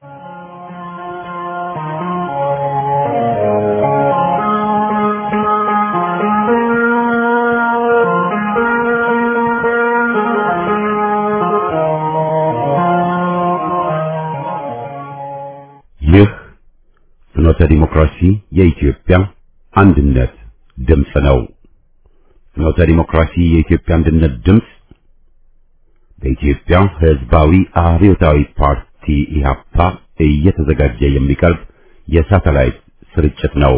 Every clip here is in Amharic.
ይህ ፍኖተ ዲሞክራሲ የኢትዮጵያ አንድነት ድምፅ ነው። ፍኖተ ዲሞክራሲ የኢትዮጵያ አንድነት ድምፅ በኢትዮጵያ ሕዝባዊ አብዮታዊ ፓርቲ ኢህአፓ እየተዘጋጀ የሚቀርብ የሳተላይት ስርጭት ነው።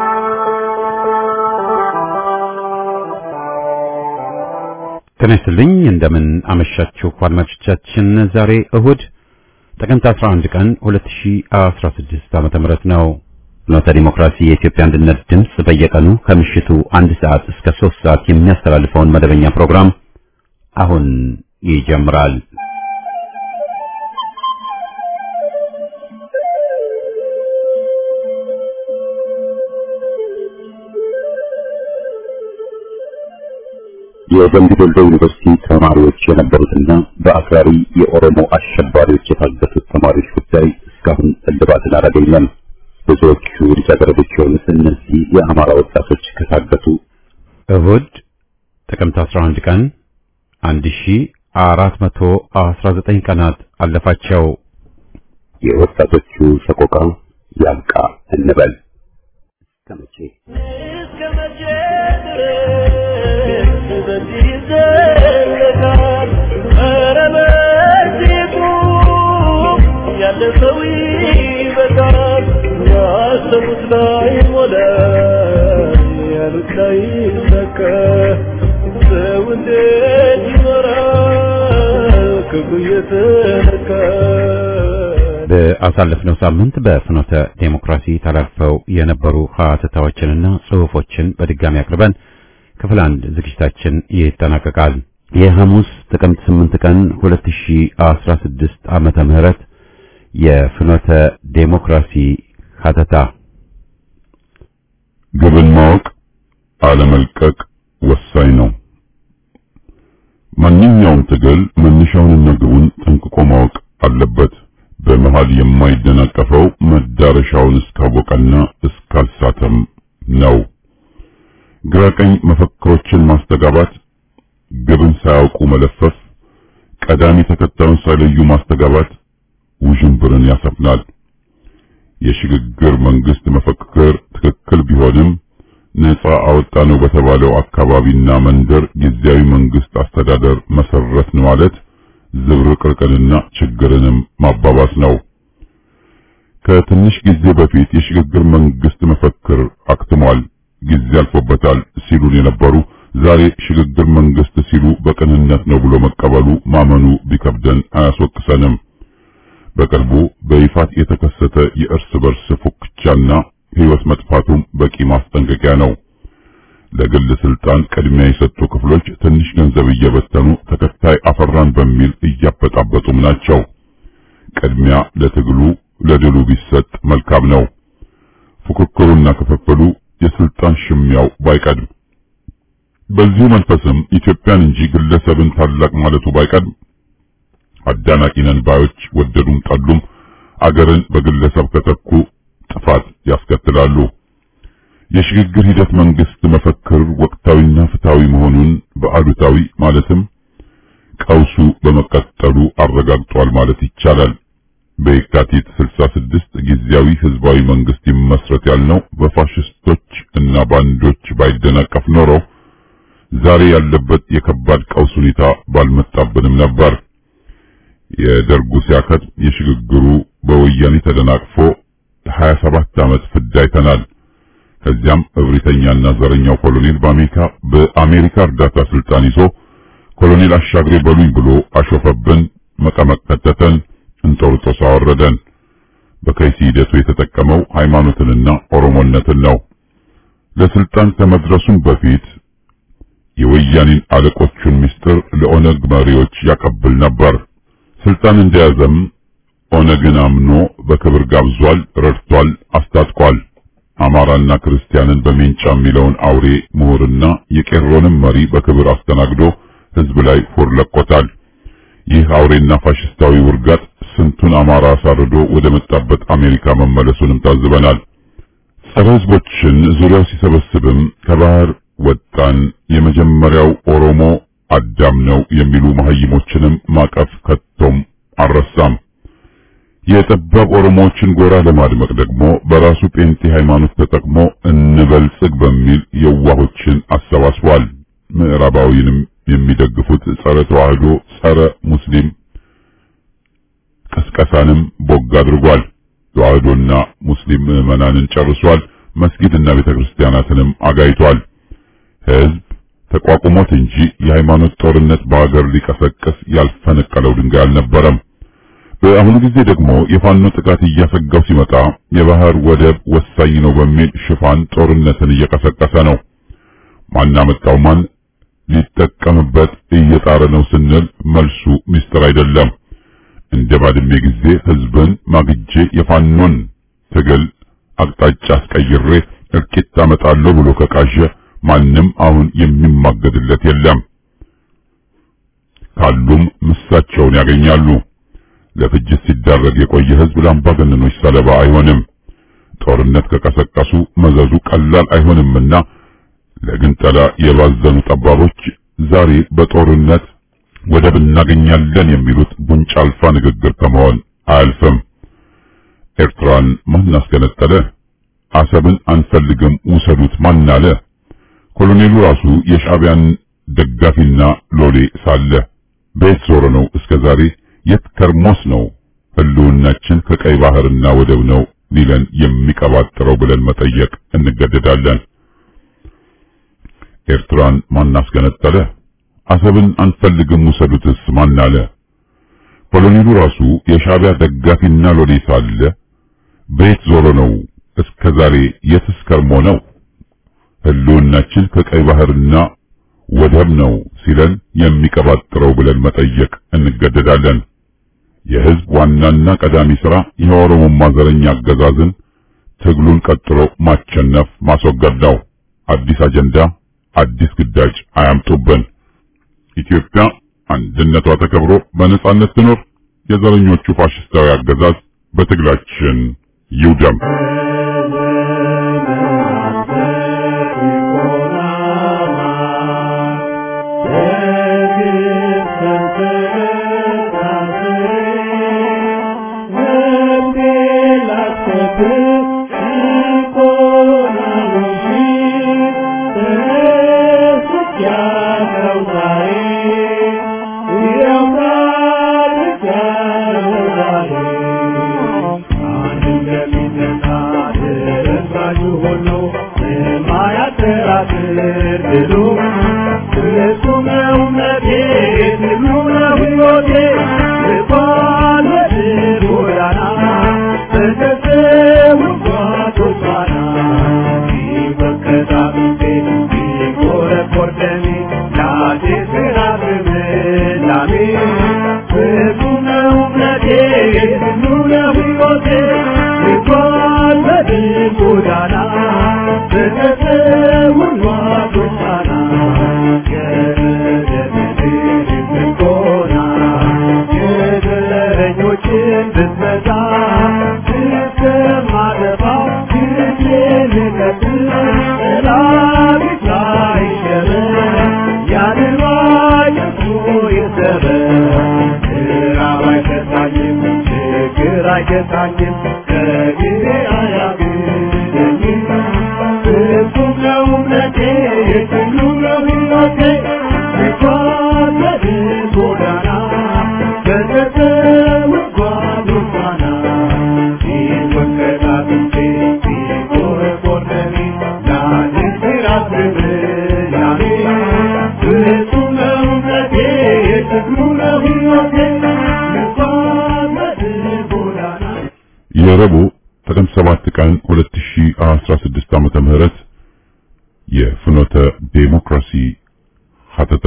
ጤና ይስጥልኝ። እንደምን አመሻችሁ አድማጮቻችን። ዛሬ እሁድ ጥቅምት 11 ቀን 2016 ዓመተ ምህረት ነው። ፍኖተ ዲሞክራሲ የኢትዮጵያ አንድነት ድምፅ በየቀኑ ከምሽቱ አንድ ሰዓት እስከ 3 ሰዓት የሚያስተላልፈውን መደበኛ ፕሮግራም አሁን ይጀምራል። የደምቢ ዶሎ ዩኒቨርሲቲ ተማሪዎች የነበሩትና በአክራሪ የኦሮሞ አሸባሪዎች የታገቱት ተማሪዎች ጉዳይ እስካሁን እልባትን አላገኘም። ብዙዎቹ ልጃገረዶች የሆኑት እነዚህ የአማራ ወጣቶች ከታገቱ እሁድ ጥቅምት 11 ቀን 1419 ቀናት አለፋቸው። የወጣቶቹ ሰቆቃ ያብቃ እንበል። እስከ መቼ እስከ መቼ ድረስ በዚህ ይዘለቃል? ኧረ በዚህ ቁም፣ ያለፈው ይበቃል። ያሰቡት ላይ ሞላ፣ ያሉት ላይ ሰከ ሰው እንዴት ይኖራል ክፉ እየተነካ በአሳለፍነው ሳምንት በፍኖተ ዴሞክራሲ ተላልፈው የነበሩ ሀተታዎችንና ጽሑፎችን በድጋሚ አቅርበን ክፍል አንድ ዝግጅታችን ይጠናቀቃል። የሐሙስ ጥቅምት 8 ቀን 2016 ዓመተ ምህረት የፍኖተ ዴሞክራሲ ሀተታ ግብን ማወቅ አለመልቀቅ ወሳኝ ነው። ማንኛውም ትግል መነሻውንና ግቡን ጠንቅቆ ማወቅ አለበት። በመሃል የማይደናቀፈው መዳረሻውን እስካወቀና እስካልሳተም ነው። ግራቀኝ መፈክሮችን ማስተጋባት፣ ግብን ሳያውቁ መለፈፍ፣ ቀዳሚ ተከታዩን ሳይለዩ ማስተጋባት ውዥንብርን ያሰፍናል። የሽግግር መንግስት መፈክር ትክክል ቢሆንም ነፃ አወጣ ነው በተባለው አካባቢና መንደር ጊዜያዊ መንግስት አስተዳደር መሰረትን ማለት ዝብርቅርቅንና ችግርንም ማባባስ ነው። ከትንሽ ጊዜ በፊት የሽግግር መንግስት መፈክር አክትሟል፣ ጊዜ አልፎበታል ሲሉን የነበሩ ዛሬ ሽግግር መንግስት ሲሉ በቅንነት ነው ብሎ መቀበሉ ማመኑ ቢከብደን አያስወቅሰንም። በቅርቡ በይፋት የተከሰተ የእርስ በርስ ፉክቻና ህይወት መጥፋቱም በቂ ማስጠንቀቂያ ነው። ለግል ስልጣን ቅድሚያ የሰጡ ክፍሎች ትንሽ ገንዘብ እየበተኑ ተከታይ አፈራን በሚል እያበጣበጡም ናቸው። ቅድሚያ ለትግሉ ለድሉ ቢሰጥ መልካም ነው። ፉክክሩና ክፍፍሉ የስልጣን ሽሚያው ባይቀድም፣ በዚሁ መንፈስም ኢትዮጵያን እንጂ ግለሰብን ታላቅ ማለቱ ባይቀድም አዳናቂ ነን ባዮች ወደዱም ጠሉም አገርን በግለሰብ ከተኩ ጥፋት ያስከትላሉ። የሽግግር ሂደት መንግስት መፈክር ወቅታዊና ፍትሃዊ መሆኑን በአሉታዊ ማለትም ቀውሱ በመቀጠሉ አረጋግጧል ማለት ይቻላል። በየካቲት 66 ጊዜያዊ ህዝባዊ መንግስት ይመስረት ያልነው በፋሽስቶች እና ባንዶች ባይደናቀፍ ኖሮ ዛሬ ያለበት የከባድ ቀውስ ሁኔታ ባልመጣብንም ነበር። የደርጉ ሲያከት የሽግግሩ በወያኔ ተደናቅፎ 27 ዓመት ፍዳ አይተናል። ከዚያም እብሪተኛና ዘረኛው ኮሎኔል በአሜሪካ በአሜሪካ እርዳታ ስልጣን ይዞ ኮሎኔል አሻግሬ በሉኝ ብሎ አሾፈብን፣ መቀመቅ ከተተን፣ እንጦርጦስ አወረደን። በከይሲ ሂደቱ የተጠቀመው ሃይማኖትንና ኦሮሞነትን ነው። ለስልጣን ከመድረሱም በፊት የወያኔን አለቆቹን ምስጢር ለኦነግ መሪዎች ያቀብል ነበር። ስልጣን እንደያዘም ኦነግን አምኖ በክብር ጋብዟል፣ ረድቷል፣ አስታጥቋል። አማራና ክርስቲያንን በሜንጫ የሚለውን አውሬ ምሁርና የቄሮንም መሪ በክብር አስተናግዶ ህዝብ ላይ ፎር ለቆታል። ይህ አውሬና ፋሽስታዊ ውርጋጥ ስንቱን አማራ አሳርዶ ወደ መጣበት አሜሪካ መመለሱንም ታዝበናል። ጸረ ሕዝቦችን ዙሪያው ሲሰበስብም ከባህር ወጣን የመጀመሪያው ኦሮሞ አዳም ነው የሚሉ መሀይሞችንም ማቀፍ ከቶም አልረሳም። የጠባብ ኦሮሞዎችን ጎራ ለማድመቅ ደግሞ በራሱ ጴንጤ ሃይማኖት ተጠቅሞ እንበልጽግ በሚል የዋሆችን አሰባስቧል። ምዕራባዊንም የሚደግፉት ጸረ ተዋህዶ፣ ጸረ ሙስሊም ቀስቀሳንም ቦግ አድርጓል። ተዋህዶና ሙስሊም ምዕመናንን ጨርሷል። መስጊድና ቤተክርስቲያናትንም አጋይቷል። ህዝብ ተቋቁሞት እንጂ የሃይማኖት ጦርነት በሀገር ሊቀሰቅስ ያልፈነቀለው ድንጋይ አልነበረም። በአሁኑ ጊዜ ደግሞ የፋኖ ጥቃት እያሰጋው ሲመጣ የባህር ወደብ ወሳኝ ነው በሚል ሽፋን ጦርነትን እየቀሰቀሰ ነው። ማን አመጣው ማን ሊጠቀምበት እየጣረ ነው ስንል መልሱ ምስጢር አይደለም። እንደ ባድሜ ጊዜ ህዝብን ማግጄ የፋኖን ትግል አቅጣጫ አስቀይሬ እርቂት አመጣለሁ ብሎ ከቃዠ ማንም አሁን የሚማገድለት የለም። ካሉም ምሳቸውን ያገኛሉ። ለፍጅት ሲዳረግ የቆየ ህዝብ ለአምባገነኖች ሰለባ አይሆንም። ጦርነት ከቀሰቀሱ መዘዙ ቀላል አይሆንምና ለግንጠላ የባዘኑ ጠባቦች ዛሬ በጦርነት ወደብ እናገኛለን የሚሉት ጉንጭ አልፋ ንግግር ከመሆን አያልፍም። ኤርትራን ማን አስገነጠለ? አሰብን አንፈልግም ውሰዱት ማን አለ? ኮሎኔሉ ራሱ የሻዕቢያን ደጋፊና ሎሌ ሳለ በየት ዞሮ ነው እስከ ዛሬ የት ከርሞስ ነው ህልውናችን ከቀይ ባህርና ወደብ ነው ሊለን የሚቀባጥረው ብለን መጠየቅ እንገደዳለን። ኤርትራን ማን አስገነጠለ? አሰብን አንፈልግም ውሰዱትስ ማን አለ? ኮሎኔሉ ራሱ የሻዕቢያ ደጋፊና ሎሌ ሳለ በየት ዞሮ ነው እስከ ዛሬ የትስ ከርሞ ነው ህልውናችን ከቀይ ባህርና ወደብ ነው ሲለን የሚቀባጥረው ብለን መጠየቅ እንገደዳለን። የህዝብ ዋናና ቀዳሚ ሥራ የኦሮሞማ ዘረኛ አገዛዝን ትግሉን ቀጥሎ ማቸነፍ ማስወገድ ነው። አዲስ አጀንዳ፣ አዲስ ግዳጅ አያምጡብን። ኢትዮጵያ አንድነቷ ተከብሮ በነጻነት ትኖር። የዘረኞቹ ፋሽስታዊ አገዛዝ በትግላችን ይውደም። የረቡዕ ጥቅምት 7 ቀን 2016 ዓመተ ምህረት የፍኖተ ዴሞክራሲ ሀተታ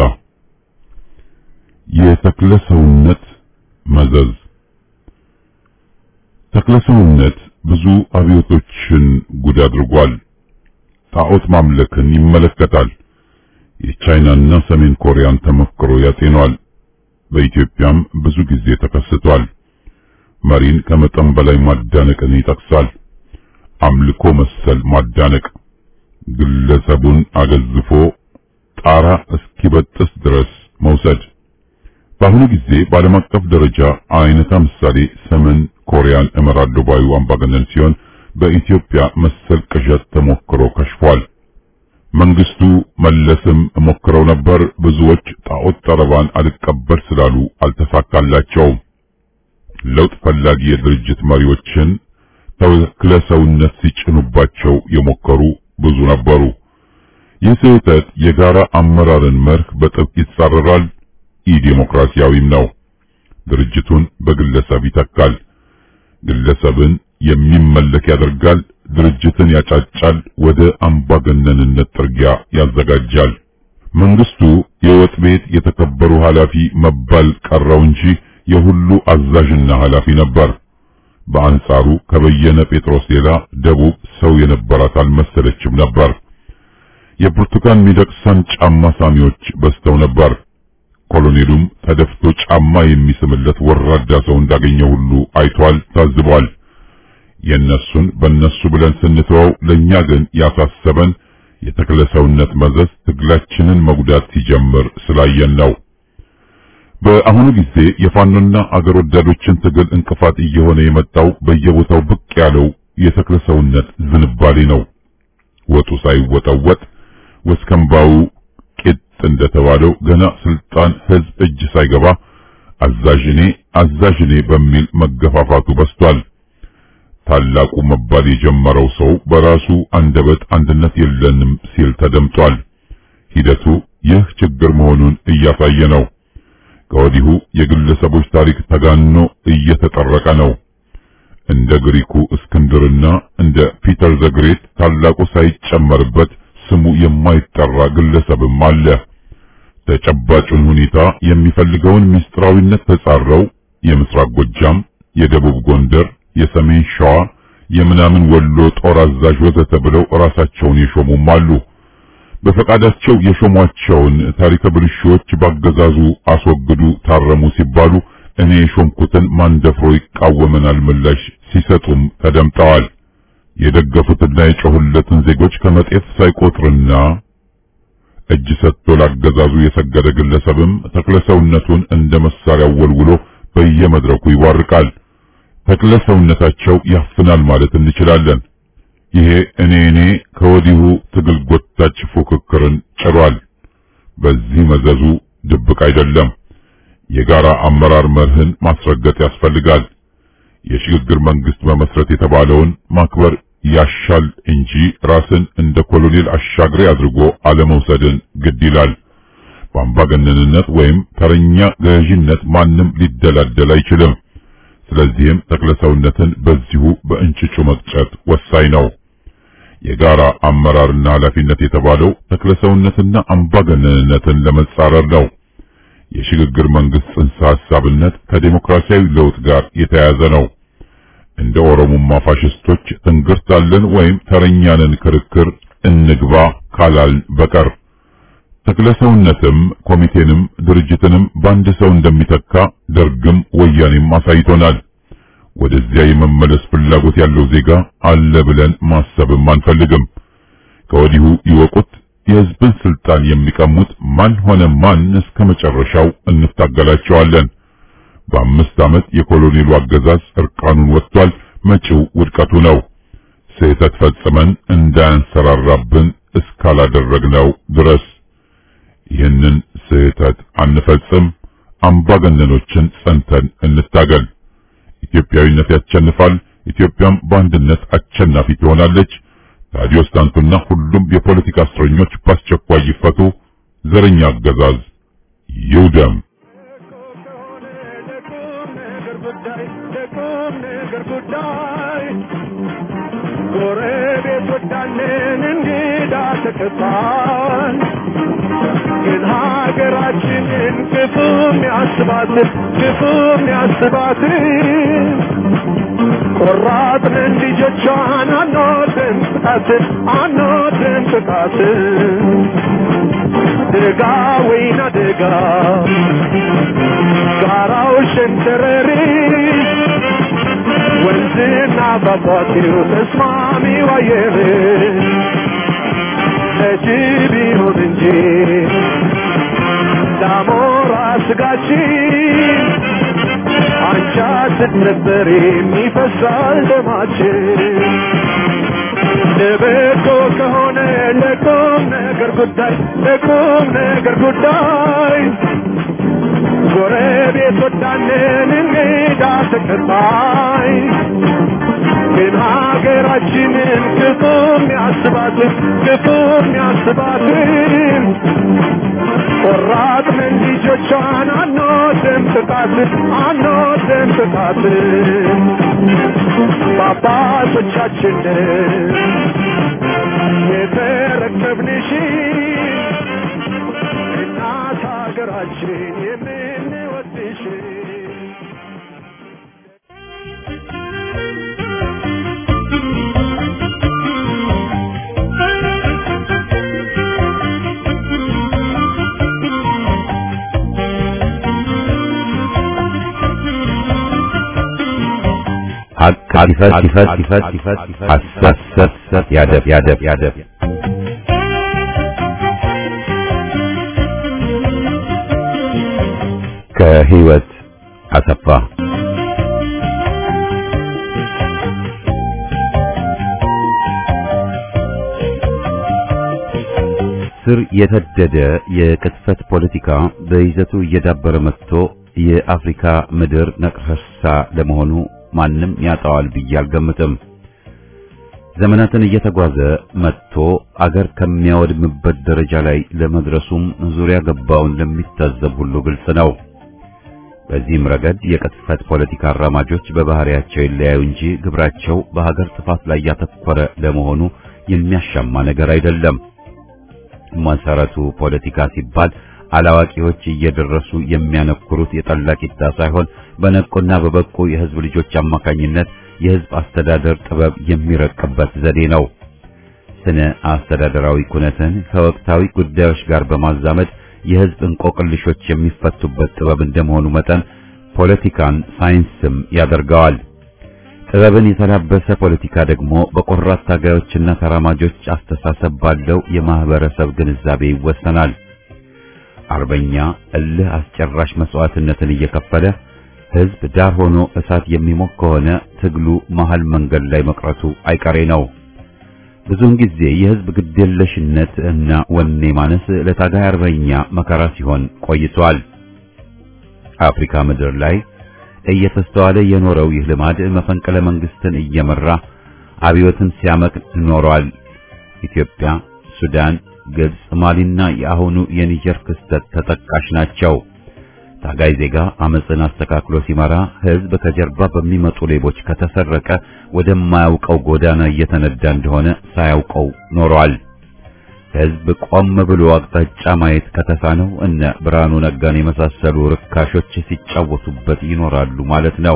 የተክለ ሰውነት መዘዝ ተክለ ሰውነት ብዙ አብዮቶችን ጉድ አድርጓል። ጣዖት ማምለክን ይመለከታል። የቻይናና ሰሜን ኮሪያን ተሞክሮ ያጤኗል። በኢትዮጵያም ብዙ ጊዜ ተከስቷል። መሪን ከመጠን በላይ ማዳነቅን ይጠቅሳል። አምልኮ መሰል ማዳነቅ ግለሰቡን አገዝፎ ጣራ እስኪበጥስ ድረስ መውሰድ። በአሁኑ ጊዜ በዓለም አቀፍ ደረጃ አይነታ ምሳሌ ሰሜን ኮሪያን እመራለሁ ባዩ አምባገነን ሲሆን በኢትዮጵያ መሰል ቅዠት ተሞክሮ ከሽፏል። መንግስቱ መለስም ሞክረው ነበር። ብዙዎች ጣዖት ጠረባን አልቀበል ስላሉ አልተሳካላቸውም። ለውጥ ፈላጊ የድርጅት መሪዎችን ተክለ ሰውነት ሲጭኑባቸው የሞከሩ ብዙ ነበሩ። ይህ ስህተት የጋራ አመራርን መርህ በጥብቅ ይጻረራል፣ ኢዴሞክራሲያዊም ነው። ድርጅቱን በግለሰብ ይተካል። ግለሰብን የሚመለክ ያደርጋል። ድርጅትን ያጫጫል፣ ወደ አምባገነንነት ጥርጊያ ያዘጋጃል። መንግስቱ የወጥ ቤት የተከበሩ ኃላፊ መባል ቀረው እንጂ የሁሉ አዛዥና ኃላፊ ነበር። በአንጻሩ ከበየነ ጴጥሮስ ሌላ ደቡብ ሰው የነበራት አልመሰለችም ነበር። የብርቱካን ሚደቅሳን ጫማ ሳሚዎች በዝተው ነበር። ኮሎኔሉም ተደፍቶ ጫማ የሚስምለት ወራዳ ሰው እንዳገኘ ሁሉ አይቷል፣ ታዝቧል። የነሱን በነሱ ብለን ስንተወው ለኛ ግን ያሳሰበን የተክለ ሰውነት መዘዝ ትግላችንን መጉዳት ሲጀምር ስላየን ነው። በአሁኑ ጊዜ የፋኖና አገር ወዳዶችን ትግል እንቅፋት እየሆነ የመጣው በየቦታው ብቅ ያለው የተክለ ሰውነት ዝንባሌ ነው። ወጡ ሳይወጠወጥ ወስከምባው ቂጥ እንደተባለው ገና ስልጣን ህዝብ እጅ ሳይገባ አዛዥኔ አዛዥኔ በሚል መገፋፋቱ በስቷል። ታላቁ መባል የጀመረው ሰው በራሱ አንደበት አንድነት የለንም ሲል ተደምጧል። ሂደቱ ይህ ችግር መሆኑን እያሳየ ነው። ከወዲሁ የግለሰቦች ታሪክ ተጋኖ እየተጠረቀ ነው። እንደ ግሪኩ እስክንድርና እንደ ፒተር ዘግሬት ታላቁ ሳይጨመርበት ስሙ የማይጠራ ግለሰብም አለ። ተጨባጩን ሁኔታ የሚፈልገውን ምስጢራዊነት ተጻረው የምስራቅ ጎጃም፣ የደቡብ ጎንደር፣ የሰሜን ሸዋ፣ የምናምን ወሎ ጦር አዛዥ ወዘተ ብለው ራሳቸውን የሾሙም አሉ። በፈቃዳቸው የሾሟቸውን ታሪከ ብልሹዎች ባገዛዙ አስወግዱ፣ ታረሙ ሲባሉ እኔ የሾምኩትን ማን ደፍሮ ይቃወመናል ምላሽ ሲሰጡም ተደምጠዋል። የደገፉትና የጮሁለትን ዜጎች ከመጤት ሳይቆጥርና እጅ ሰጥቶ ላገዛዙ የሰገደ ግለሰብም ተክለ ሰውነቱን እንደ መሳሪያው ወልውሎ በየመድረኩ ይዋርቃል። ተክለ ሰውነታቸው ያፍናል ማለት እንችላለን። ይሄ እኔ እኔ ከወዲሁ ትግል ጎታች ፉክክርን ጭሯል። በዚህ መዘዙ ድብቅ አይደለም። የጋራ አመራር መርህን ማስረገጥ ያስፈልጋል። የሽግግር መንግስት መመስረት የተባለውን ማክበር ያሻል እንጂ ራስን እንደ ኮሎኔል አሻግሬ አድርጎ አለመውሰድን ግድ ይላል። በአምባገነንነት ወይም ተረኛ ገዥነት ማንም ሊደላደል አይችልም። ስለዚህም ተክለሰውነትን በዚሁ በእንጭጩ መቅጨት ወሳኝ ነው። የጋራ አመራርና ኃላፊነት የተባለው ተክለሰውነትና አምባገነንነትን ለመጻረር ነው። የሽግግር መንግስት ጽንሰ ሐሳብነት ከዴሞክራሲያዊ ለውጥ ጋር የተያያዘ ነው። እንደ ኦሮሞማ ፋሽስቶች ትንግርታለን ወይም ተረኛንን ክርክር እንግባ ካላል በቀር ተክለሰውነትም ኮሚቴንም ድርጅትንም በአንድ ሰው እንደሚተካ ደርግም ወያኔም አሳይቶናል። ወደዚያ የመመለስ ፍላጎት ያለው ዜጋ አለ ብለን ማሰብም አንፈልግም። ከወዲሁ ይወቁት። የህዝብን ስልጣን የሚቀሙት ማን ሆነ ማን እስከ መጨረሻው እንታገላቸዋለን። በአምስት ዓመት የኮሎኔሉ አገዛዝ እርቃኑን ወጥቷል። መጪው ውድቀቱ ነው። ስህተት ፈጽመን እንዳያንሰራራብን እስካላደረግነው ድረስ ይህንን ስህተት አንፈጽም። አምባገነኖችን ጸንተን እንታገል። ኢትዮጵያዊነት ያሸንፋል። ኢትዮጵያም በአንድነት አሸናፊ ትሆናለች። ታዲዮስ ታንቱና ሁሉም የፖለቲካ እስረኞች በአስቸኳይ ይፈቱ። ዘረኛ አገዛዝ ይውደም። ጎረቤቶቻችን እንግዳ ተቀባል ግን ሀገራችንን ክፉም ያስባትን ክፉም ያስባትን ቆራጥንን ልጆቿን አንወድም ጥቃትን አንወድም ጥቃትን ደጋ ወይና ደጋ ጋራው ሸንተረሪ በወንዝና በፏፏቴው ተስማሚው አየር ለጅብ ይሁን እንጂ ለአሞራ ስጋችን አንቻ ስትነበር የሚፈሳል ደማችን ለበጎ ከሆነ ለቁም ነገር ጉዳይ ለቁም ነገር ጉዳይ ጎረቤት ወዳንን እንግዳ ተቀባይ ግን ሀገራችንን ክፉም ያስባትን ክፉም ያስባትን ቆራጥንን ልጆቿን አንወድም ጥቃትን አንወድም ጥቃትን በአባቶቻችንን የተረከብንሽን እናት ሀገራችን የምንወድሽን ሀቅ ሲፈት ሲፈት ሲፈት ሲፈት ሐሰት ሰት ሰት ያደብ ያደብ ያደብ ከህይወት አሰፋ ስር የተደደ የቅጥፈት ፖለቲካ በይዘቱ እየዳበረ መጥቶ የአፍሪካ ምድር ነቅርሳ ለመሆኑ ማንም ያጣዋል ብዬ አልገምትም። ዘመናትን እየተጓዘ መጥቶ አገር ከሚያወድምበት ደረጃ ላይ ለመድረሱም ዙሪያ ገባውን ለሚታዘብ ሁሉ ግልጽ ነው። በዚህም ረገድ የቅጥፈት ፖለቲካ አራማጆች በባህሪያቸው ይለያዩ እንጂ ግብራቸው በሀገር ጥፋት ላይ ያተኮረ ለመሆኑ የሚያሻማ ነገር አይደለም። መሰረቱ ፖለቲካ ሲባል አላዋቂዎች እየደረሱ የሚያነኩሩት የጠላ ቂጣ ሳይሆን በነቁና በበቁ የህዝብ ልጆች አማካኝነት የህዝብ አስተዳደር ጥበብ የሚረቅበት ዘዴ ነው። ስነ አስተዳደራዊ ኩነትን ከወቅታዊ ጉዳዮች ጋር በማዛመድ የህዝብ እንቆቅልሾች የሚፈቱበት ጥበብ እንደመሆኑ መጠን ፖለቲካን ሳይንስም ያደርገዋል። ጥበብን የተላበሰ ፖለቲካ ደግሞ በቆራት ታጋዮችና ተራማጆች አስተሳሰብ ባለው የማህበረሰብ ግንዛቤ ይወሰናል። አርበኛ እልህ አስጨራሽ መስዋዕትነትን እየከፈለ ህዝብ ዳር ሆኖ እሳት የሚሞቅ ከሆነ ትግሉ መሃል መንገድ ላይ መቅረቱ አይቀሬ ነው። ብዙውን ጊዜ የህዝብ ግዴለሽነት እና ወኔ ማነስ ለታጋይ አርበኛ መከራ ሲሆን ቆይቷል። አፍሪካ ምድር ላይ እየተስተዋለ የኖረው ይህ ልማድ መፈንቅለ መንግስትን እየመራ አብዮትን ሲያመክን ኖሯል። ኢትዮጵያ፣ ሱዳን፣ ግብጽ፣ ማሊና የአሁኑ የኒጀር ክስተት ተጠቃሽ ናቸው። ታጋይ ዜጋ አመፅን አስተካክሎ ሲመራ ህዝብ ከጀርባ በሚመጡ ሌቦች ከተሰረቀ ወደማያውቀው ጎዳና እየተነዳ እንደሆነ ሳያውቀው ኖሯል። ህዝብ ቆም ብሎ አቅጣጫ ማየት ከተሳነው እነ ብርሃኑ ነጋን የመሳሰሉ ርካሾች ሲጫወቱበት ይኖራሉ ማለት ነው።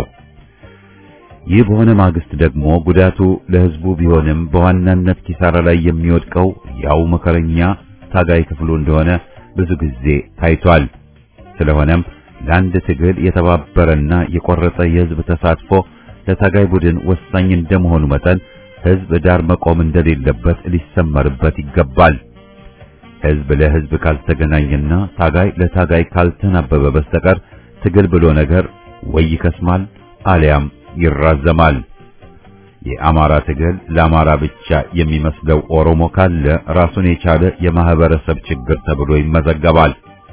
ይህ በሆነ ማግስት ደግሞ ጉዳቱ ለህዝቡ ቢሆንም በዋናነት ኪሳራ ላይ የሚወድቀው ያው መከረኛ ታጋይ ክፍሉ እንደሆነ ብዙ ጊዜ ታይቷል። ስለሆነም ለአንድ ትግል የተባበረና የቆረጠ የህዝብ ተሳትፎ ለታጋይ ቡድን ወሳኝ እንደመሆኑ መጠን ህዝብ ዳር መቆም እንደሌለበት ሊሰመርበት ይገባል። ህዝብ ለህዝብ ካልተገናኘና ታጋይ ለታጋይ ካልተናበበ በስተቀር ትግል ብሎ ነገር ወይ ይከስማል አሊያም ይራዘማል። የአማራ ትግል ለአማራ ብቻ የሚመስለው ኦሮሞ ካለ ራሱን የቻለ የማህበረሰብ ችግር ተብሎ ይመዘገባል።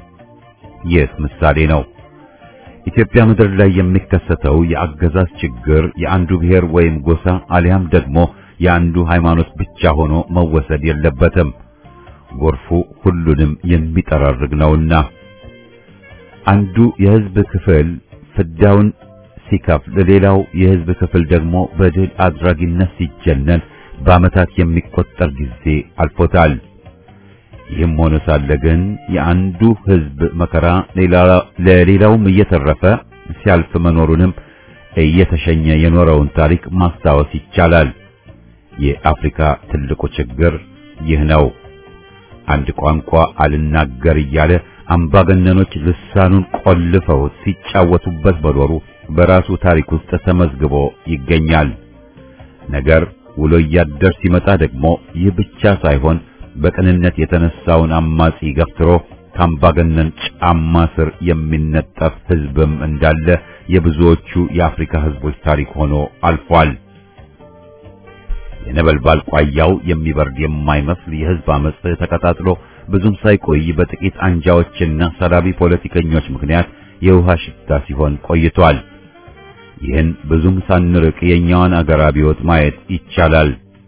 ይህ ምሳሌ ነው። ኢትዮጵያ ምድር ላይ የሚከሰተው የአገዛዝ ችግር የአንዱ ብሔር ወይም ጎሳ አሊያም ደግሞ የአንዱ ሃይማኖት ብቻ ሆኖ መወሰድ የለበትም። ጎርፉ ሁሉንም የሚጠራርግ ነውና አንዱ የህዝብ ክፍል ፍዳውን ሲከፍል፣ ሌላው የህዝብ ክፍል ደግሞ በድል አድራጊነት ሲጀነን በዓመታት የሚቆጠር ጊዜ አልፎታል። ይህም ሆኖ ሳለ ግን የአንዱ ህዝብ መከራ ለሌላውም እየተረፈ ሲያልፍ መኖሩንም እየተሸኘ የኖረውን ታሪክ ማስታወስ ይቻላል። የአፍሪካ ትልቁ ችግር ይህ ነው። አንድ ቋንቋ አልናገር እያለ አምባገነኖች ልሳኑን ቆልፈው ሲጫወቱበት በኖሩ በራሱ ታሪክ ውስጥ ተመዝግቦ ይገኛል። ነገር ውሎ እያደር ሲመጣ ደግሞ ይህ ብቻ ሳይሆን በቅንነት የተነሳውን አማጺ ገፍትሮ ከአምባገነን ጫማ ስር የሚነጠፍ ሕዝብም እንዳለ የብዙዎቹ የአፍሪካ ሕዝቦች ታሪክ ሆኖ አልፏል። የነበልባል ቋያው የሚበርድ የማይመስል የሕዝብ አመጽ ተቀጣጥሎ ብዙም ሳይቆይ በጥቂት አንጃዎችና ሰላቢ ፖለቲከኞች ምክንያት የውሃ ሽታ ሲሆን ቆይቷል። ይህን ብዙም ሳንርቅ የኛዋን አገር አብዮት ማየት ይቻላል።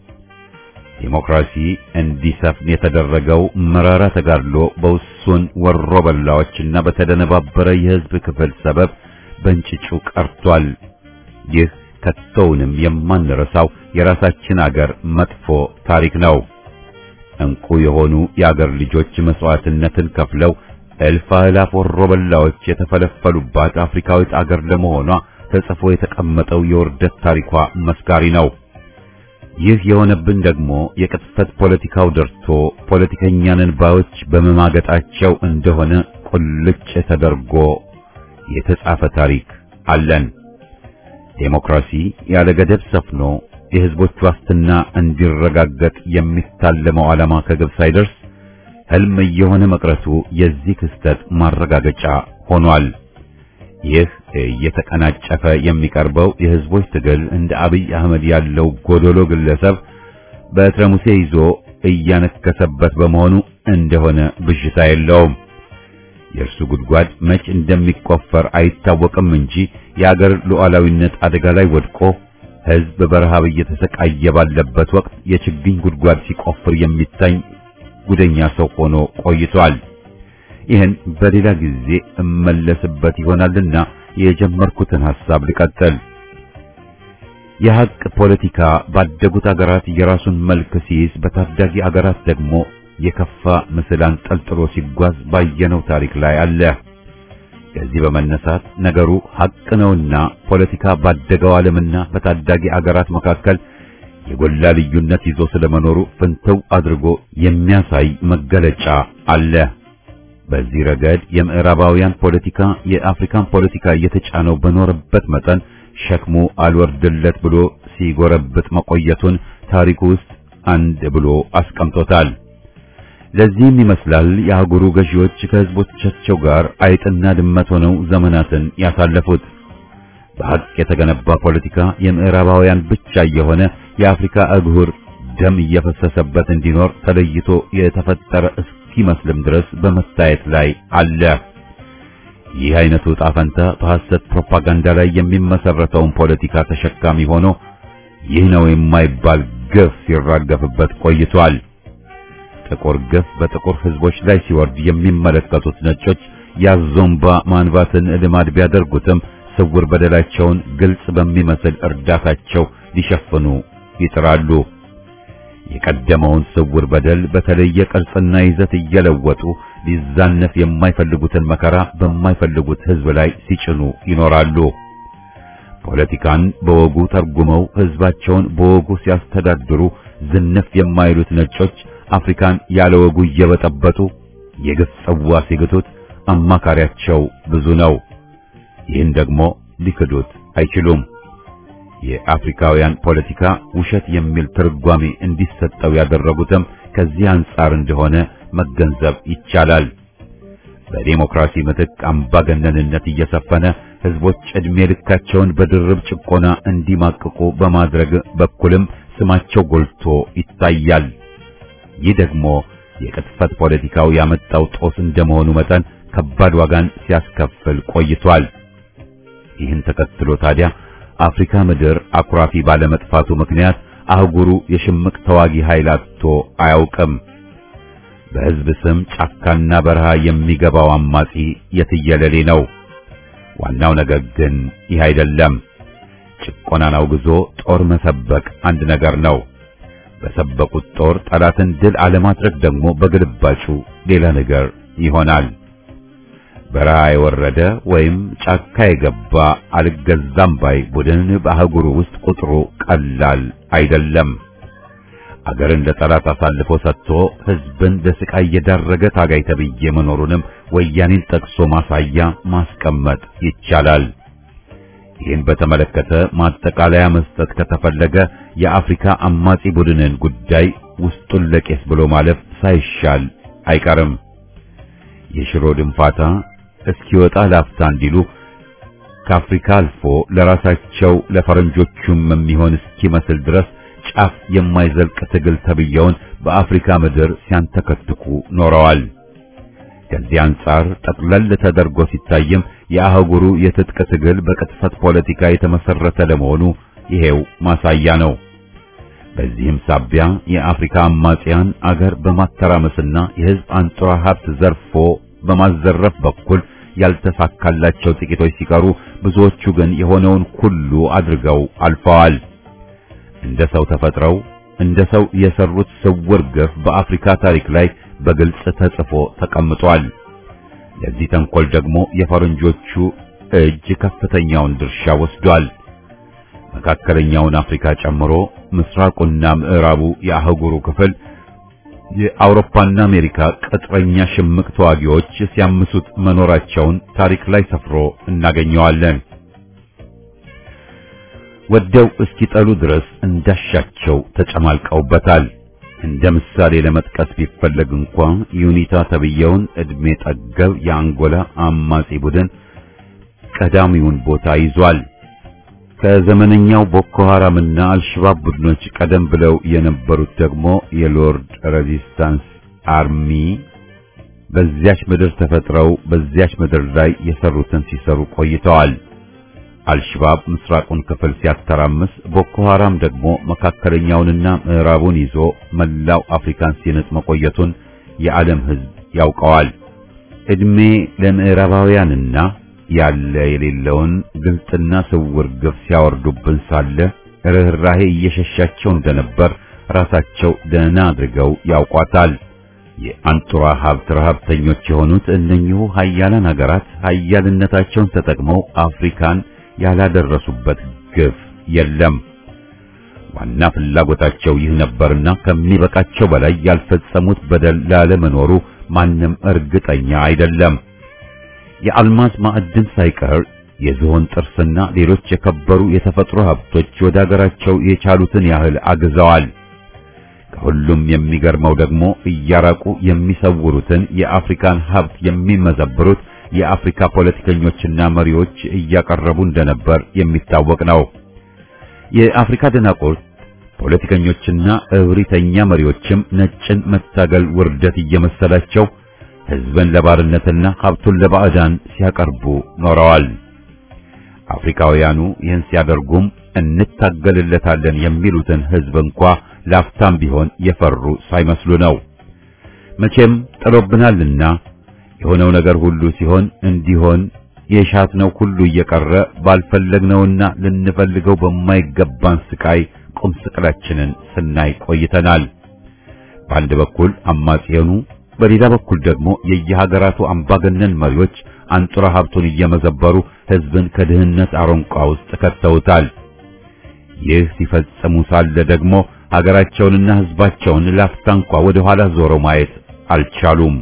ዴሞክራሲ እንዲሰፍን የተደረገው መራራ ተጋድሎ በውሱን ወሮ በላዎችና በተደነባበረ የሕዝብ ክፍል ሰበብ በእንጭጩ ቀርቷል። ይህ ከቶውንም የማንረሳው የራሳችን አገር መጥፎ ታሪክ ነው። እንቁ የሆኑ የአገር ልጆች መስዋዕትነትን ከፍለው እልፍ አእላፍ ወሮ በላዎች የተፈለፈሉባት አፍሪካዊት አገር ለመሆኗ ተጽፎ የተቀመጠው የውርደት ታሪኳ መስካሪ ነው። ይህ የሆነብን ደግሞ የቅጥፈት ፖለቲካው ደርቶ ፖለቲከኛንን ባዮች በመማገጣቸው እንደሆነ ቁልጭ ተደርጎ የተጻፈ ታሪክ አለን። ዴሞክራሲ ያለ ገደብ ሰፍኖ የሕዝቦች ዋስትና እንዲረጋገጥ የሚታለመው ዓላማ ከግብ ሳይደርስ ሕልም እየሆነ መቅረቱ የዚህ ክስተት ማረጋገጫ ሆኗል። ይህ እየተቀናጨፈ የሚቀርበው የሕዝቦች ትግል እንደ አብይ አህመድ ያለው ጎዶሎ ግለሰብ በትረ ሙሴ ይዞ እያነከሰበት በመሆኑ እንደሆነ ብዥታ የለውም። የእርሱ ጉድጓድ መች እንደሚቆፈር አይታወቅም እንጂ የአገር ሉዓላዊነት አደጋ ላይ ወድቆ ሕዝብ በረሃብ እየተሰቃየ ባለበት ወቅት የችግኝ ጉድጓድ ሲቆፍር የሚታይ ጉደኛ ሰው ሆኖ ቆይቷል። ይህን በሌላ ጊዜ እመለስበት ይሆናልና የጀመርኩትን ሐሳብ ልቀጥል። የሐቅ ፖለቲካ ባደጉት አገራት የራሱን መልክ ሲይዝ፣ በታዳጊ አገራት ደግሞ የከፋ ምስል አንጠልጥሎ ሲጓዝ ባየነው ታሪክ ላይ አለ። ከዚህ በመነሳት ነገሩ ሐቅ ነውና ፖለቲካ ባደገው ዓለምና በታዳጊ አገራት መካከል የጎላ ልዩነት ይዞ ስለመኖሩ ፍንትው አድርጎ የሚያሳይ መገለጫ አለ። በዚህ ረገድ የምዕራባውያን ፖለቲካ የአፍሪካን ፖለቲካ እየተጫነው በኖረበት መጠን ሸክሙ አልወርድለት ብሎ ሲጎረብጥ መቆየቱን ታሪኩ ውስጥ አንድ ብሎ አስቀምጦታል። ለዚህም ይመስላል የአህጉሩ ገዢዎች ከሕዝቦቻቸው ጋር አይጥና ድመት ሆነው ዘመናትን ያሳለፉት። በሐቅ የተገነባ ፖለቲካ የምዕራባውያን ብቻ የሆነ የአፍሪካ አህጉር ደም እየፈሰሰበት እንዲኖር ተለይቶ የተፈጠረ እስኪመስልም ድረስ በመታየት ላይ አለ። ይህ አይነቱ ዕጣ ፈንታ በሐሰት ፕሮፓጋንዳ ላይ የሚመሰረተውን ፖለቲካ ተሸካሚ ሆኖ ይህ ነው የማይባል ግፍ ሲራገፍበት ቆይቷል። ጥቁር ግፍ በጥቁር ሕዝቦች ላይ ሲወርድ የሚመለከቱት ነጮች ያዞምባ ማንባትን ልማድ ቢያደርጉትም ስውር በደላቸውን ግልጽ በሚመስል እርዳታቸው ሊሸፍኑ ይጥራሉ። የቀደመውን ስውር በደል በተለየ ቅርጽና ይዘት እየለወጡ ሊዛነፍ የማይፈልጉትን መከራ በማይፈልጉት ሕዝብ ላይ ሲጭኑ ይኖራሉ። ፖለቲካን በወጉ ተርጉመው ሕዝባቸውን በወጉ ሲያስተዳድሩ ዝንፍ የማይሉት ነጮች አፍሪካን ያለ ወጉ እየበጠበጡ የግፍ ጽዋ ሲግቱት አማካሪያቸው ብዙ ነው። ይህን ደግሞ ሊክዱት አይችሉም። የአፍሪካውያን ፖለቲካ ውሸት የሚል ትርጓሜ እንዲሰጠው ያደረጉትም ከዚህ አንጻር እንደሆነ መገንዘብ ይቻላል። በዴሞክራሲ ምትክ አምባገነንነት እየሰፈነ ሕዝቦች ዕድሜ ልካቸውን በድርብ ጭቆና እንዲማቅቁ በማድረግ በኩልም ስማቸው ጎልቶ ይታያል። ይህ ደግሞ የቅጥፈት ፖለቲካው ያመጣው ጦስ እንደመሆኑ መጠን ከባድ ዋጋን ሲያስከፍል ቆይቷል። ይህን ተከትሎ ታዲያ አፍሪካ ምድር አኩራፊ ባለመጥፋቱ ምክንያት አህጉሩ የሽምቅ ተዋጊ ኃይል አጥቶ አያውቅም። በሕዝብ ስም ጫካና በረሃ የሚገባው አማጺ የትየለሌ ነው። ዋናው ነገር ግን ይህ አይደለም። ጭቆናን አውግዞ ጦር መሰበቅ አንድ ነገር ነው። በሰበቁት ጦር ጠላትን ድል አለማድረግ ደግሞ በግልባጩ ሌላ ነገር ይሆናል። በረሃ የወረደ ወይም ጫካ የገባ አልገዛም ባይ ቡድን በአህጉሩ ውስጥ ቁጥሩ ቀላል አይደለም። አገርን ለጠላት አሳልፎ ሰጥቶ ሕዝብን ለስቃይ የዳረገ ታጋይ ተብዬ መኖሩንም ወያኔን ጠቅሶ ማሳያ ማስቀመጥ ይቻላል። ይህን በተመለከተ ማጠቃለያ መስጠት ከተፈለገ የአፍሪካ አማጺ ቡድንን ጉዳይ ውስጡን ለቄስ ብሎ ማለፍ ሳይሻል አይቀርም። የሽሮ ድንፋታ እስኪወጣ ላፍታ እንዲሉ ከአፍሪካ አልፎ ለራሳቸው ለፈረንጆቹም የሚሆን እስኪመስል ድረስ ጫፍ የማይዘልቅ ትግል ተብየውን በአፍሪካ ምድር ሲያንተከትኩ ኖረዋል። ከዚህ አንጻር ጠቅለል ተደርጎ ሲታይም የአህጉሩ የትጥቅ ትግል በቅጥፈት ፖለቲካ የተመሰረተ ለመሆኑ ይሄው ማሳያ ነው። በዚህም ሳቢያ የአፍሪካ አማጽያን አገር በማተራመስና የሕዝብ አንጡራ ሀብት ዘርፎ በማዘረፍ በኩል ያልተሳካላቸው ጥቂቶች ሲቀሩ፣ ብዙዎቹ ግን የሆነውን ሁሉ አድርገው አልፈዋል። እንደ ሰው ተፈጥረው እንደ ሰው የሰሩት ስውር ግፍ በአፍሪካ ታሪክ ላይ በግልጽ ተጽፎ ተቀምጧል። ለዚህ ተንኮል ደግሞ የፈረንጆቹ እጅ ከፍተኛውን ድርሻ ወስዷል። መካከለኛውን አፍሪካ ጨምሮ ምስራቁና ምዕራቡ የአህጉሩ ክፍል የአውሮፓና አሜሪካ ቅጥረኛ ሽምቅ ተዋጊዎች ሲያምሱት መኖራቸውን ታሪክ ላይ ሰፍሮ እናገኘዋለን። ወደው እስኪጠሉ ድረስ እንዳሻቸው ተጨማልቀውበታል። እንደ ምሳሌ ለመጥቀስ ቢፈለግ እንኳ ዩኒታ ተብየውን ዕድሜ ጠገብ የአንጎላ አማጺ ቡድን ቀዳሚውን ቦታ ይዟል። ከዘመነኛው ቦኮ ሐራምና አልሸባብ ቡድኖች ቀደም ብለው የነበሩት ደግሞ የሎርድ ሬዚስታንስ አርሚ በዚያች ምድር ተፈጥረው በዚያች ምድር ላይ የሰሩትን ሲሰሩ ቆይተዋል። አልሸባብ ምስራቁን ክፍል ሲያተራምስ፣ ቦኮ ሐራም ደግሞ መካከለኛውንና ምዕራቡን ይዞ መላው አፍሪካን ሲነጥ መቆየቱን የዓለም ሕዝብ ያውቀዋል። ዕድሜ ለምዕራባውያንና ያለ የሌለውን ግልጥና ስውር ግፍ ሲያወርዱብን ሳለ ርኅራሄ እየሸሻቸው እንደነበር ራሳቸው ደህና አድርገው ያውቋታል። የአንጡራ ሀብት ረሀብተኞች የሆኑት እነኚሁ ሀያላን ሀገራት ሀያልነታቸውን ተጠቅመው አፍሪካን ያላደረሱበት ግፍ የለም። ዋና ፍላጎታቸው ይህ ነበርና ከሚበቃቸው በላይ ያልፈጸሙት በደል ላለመኖሩ ማንም እርግጠኛ አይደለም። የአልማዝ ማዕድን ሳይቀር የዝሆን ጥርስና ሌሎች የከበሩ የተፈጥሮ ሀብቶች ወደ አገራቸው የቻሉትን ያህል አግዘዋል። ከሁሉም የሚገርመው ደግሞ እያራቁ የሚሰውሩትን የአፍሪካን ሀብት የሚመዘብሩት የአፍሪካ ፖለቲከኞችና መሪዎች እያቀረቡ እንደነበር የሚታወቅ ነው። የአፍሪካ ደናቁርት ፖለቲከኞችና እብሪተኛ መሪዎችም ነጭን መታገል ውርደት እየመሰላቸው ሕዝብን ለባርነትና ሀብቱን ለባዕዳን ሲያቀርቡ ኖረዋል። አፍሪካውያኑ ይህን ሲያደርጉም እንታገልለታለን የሚሉትን ሕዝብ እንኳ ላፍታም ቢሆን የፈሩ ሳይመስሉ ነው። መቼም ጥሎብናልና የሆነው ነገር ሁሉ ሲሆን እንዲሆን የሻትነው ሁሉ እየቀረ ባልፈለግነውና ልንፈልገው በማይገባን ስቃይ ቁም ስቅላችንን ስናይ ቆይተናል። በአንድ በኩል አማጺያኑ፣ በሌላ በኩል ደግሞ የየሀገራቱ አምባገነን መሪዎች አንጡራ ሀብቱን እየመዘበሩ ሕዝብን ከድህነት አረንቋ ውስጥ ከተውታል። ይህ ሲፈጽሙ ሳለ ደግሞ ሀገራቸውንና ሕዝባቸውን ላፍታ እንኳ ወደ ኋላ ዞረው ማየት አልቻሉም።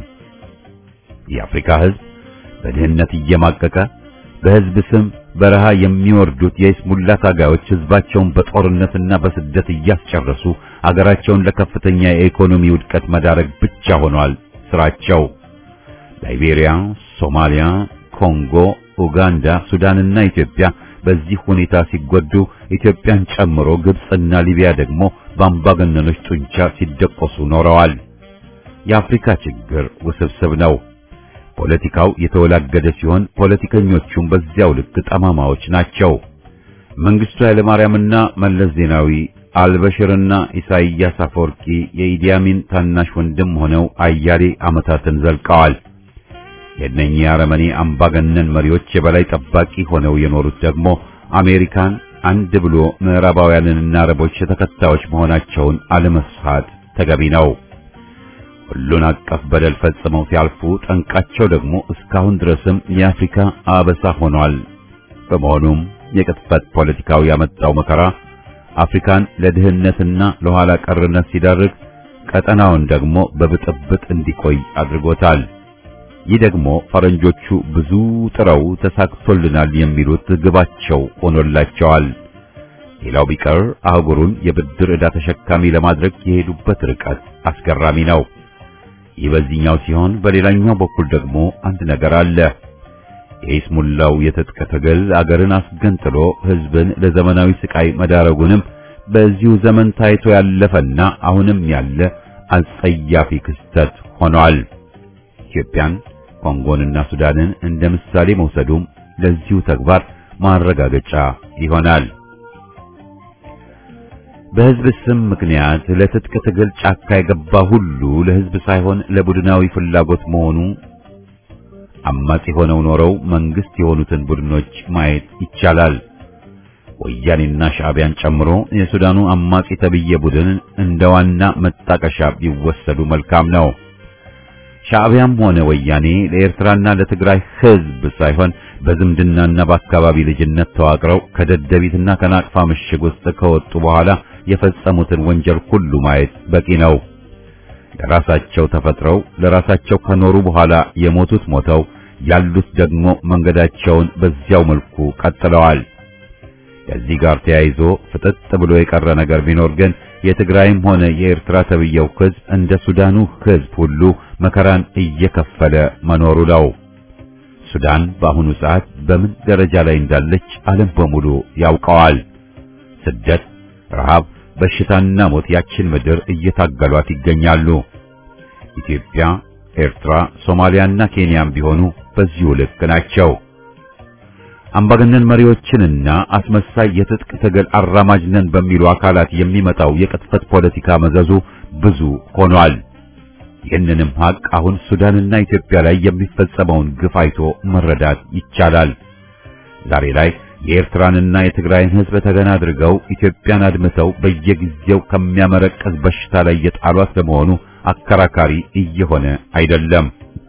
የአፍሪካ ሕዝብ በድህነት እየማቀቀ በሕዝብ ስም በረሃ የሚወርዱት የይስሙላ ታጋዮች ሕዝባቸውን በጦርነትና በስደት እያስጨረሱ አገራቸውን ለከፍተኛ የኢኮኖሚ ውድቀት መዳረግ ብቻ ሆኗል ስራቸው። ላይቤሪያ፣ ሶማሊያ፣ ኮንጎ፣ ኡጋንዳ፣ ሱዳንና ኢትዮጵያ በዚህ ሁኔታ ሲጎዱ ኢትዮጵያን ጨምሮ ግብጽና ሊቢያ ደግሞ በአምባገነኖች ጡንቻ ሲደቆሱ ኖረዋል። የአፍሪካ ችግር ውስብስብ ነው። ፖለቲካው የተወላገደ ሲሆን ፖለቲከኞቹም በዚያው ልክ ጠማማዎች ናቸው። መንግስቱ ኃይለማርያምና መለስ ዜናዊ አልበሽርና ኢሳይያስ አፈወርቂ የኢዲያሚን ታናሽ ወንድም ሆነው አያሌ ዓመታትን ዘልቀዋል። የእነኚህ አረመኔ አምባገነን መሪዎች የበላይ ጠባቂ ሆነው የኖሩት ደግሞ አሜሪካን አንድ ብሎ ምዕራባውያንንና አረቦች ተከታዮች መሆናቸውን አለመስፋት ተገቢ ነው። ሁሉን አቀፍ በደል ፈጽመው ሲያልፉ ጠንቃቸው ደግሞ እስካሁን ድረስም የአፍሪካ አበሳ ሆኗል። በመሆኑም የቅጥፈት ፖለቲካው ያመጣው መከራ አፍሪካን ለድህነትና ለኋላ ቀርነት ሲዳርግ፣ ቀጠናውን ደግሞ በብጥብጥ እንዲቆይ አድርጎታል። ይህ ደግሞ ፈረንጆቹ ብዙ ጥረው ተሳክቶልናል የሚሉት ግባቸው ሆኖላቸዋል። ሌላው ቢቀር አህጉሩን የብድር ዕዳ ተሸካሚ ለማድረግ የሄዱበት ርቀት አስገራሚ ነው። ይህ በዚህኛው ሲሆን፣ በሌላኛው በኩል ደግሞ አንድ ነገር አለ። የኢስሙላው የትጥቅ ትግል አገርን አስገንጥሎ ሕዝብን ለዘመናዊ ስቃይ መዳረጉንም በዚሁ ዘመን ታይቶ ያለፈና አሁንም ያለ አጸያፊ ክስተት ሆኗል። ኢትዮጵያን፣ ኮንጎንና ሱዳንን እንደ ምሳሌ መውሰዱም ለዚሁ ተግባር ማረጋገጫ ይሆናል። በሕዝብ ስም ምክንያት ለትጥቅ ትግል ጫካ የገባ ሁሉ ለሕዝብ ሳይሆን ለቡድናዊ ፍላጎት መሆኑ አማጺ ሆነው ኖረው መንግስት የሆኑትን ቡድኖች ማየት ይቻላል። ወያኔና ሻዕቢያን ጨምሮ የሱዳኑ አማጺ ተብዬ ቡድን እንደ ዋና መጣቀሻ ቢወሰዱ መልካም ነው። ሻዕቢያም ሆነ ወያኔ ለኤርትራና ለትግራይ ሕዝብ ሳይሆን በዝምድናና በአካባቢ ልጅነት ተዋቅረው ከደደቢትና ከናቅፋ ምሽግ ውስጥ ከወጡ በኋላ የፈጸሙትን ወንጀል ሁሉ ማየት በቂ ነው። ለራሳቸው ተፈጥረው ለራሳቸው ከኖሩ በኋላ የሞቱት ሞተው ያሉት ደግሞ መንገዳቸውን በዚያው መልኩ ቀጥለዋል። ከዚህ ጋር ተያይዞ ፍጥጥ ብሎ የቀረ ነገር ቢኖር ግን የትግራይም ሆነ የኤርትራ ተብየው ሕዝብ እንደ ሱዳኑ ሕዝብ ሁሉ መከራን እየከፈለ መኖሩ ነው። ሱዳን በአሁኑ ሰዓት በምን ደረጃ ላይ እንዳለች ዓለም በሙሉ ያውቀዋል። ስደት፣ ረሃብ፣ በሽታና ሞት ያችን ምድር እየታገሏት ይገኛሉ። ኢትዮጵያ፣ ኤርትራ፣ ሶማሊያና ኬንያም ቢሆኑ በዚሁ ልክ ናቸው። አምባገነን መሪዎችንና አስመሳይ የትጥቅ ትግል አራማጅ ነን በሚሉ አካላት የሚመጣው የቅጥፈት ፖለቲካ መዘዙ ብዙ ሆኗል። ይህንንም ሀቅ አሁን ሱዳንና ኢትዮጵያ ላይ የሚፈጸመውን ግፍ አይቶ መረዳት ይቻላል። ዛሬ ላይ የኤርትራንና የትግራይን ሕዝብ ተገና አድርገው ኢትዮጵያን አድምተው በየጊዜው ከሚያመረቅዝ በሽታ ላይ የጣሏት ለመሆኑ አከራካሪ እየሆነ አይደለም።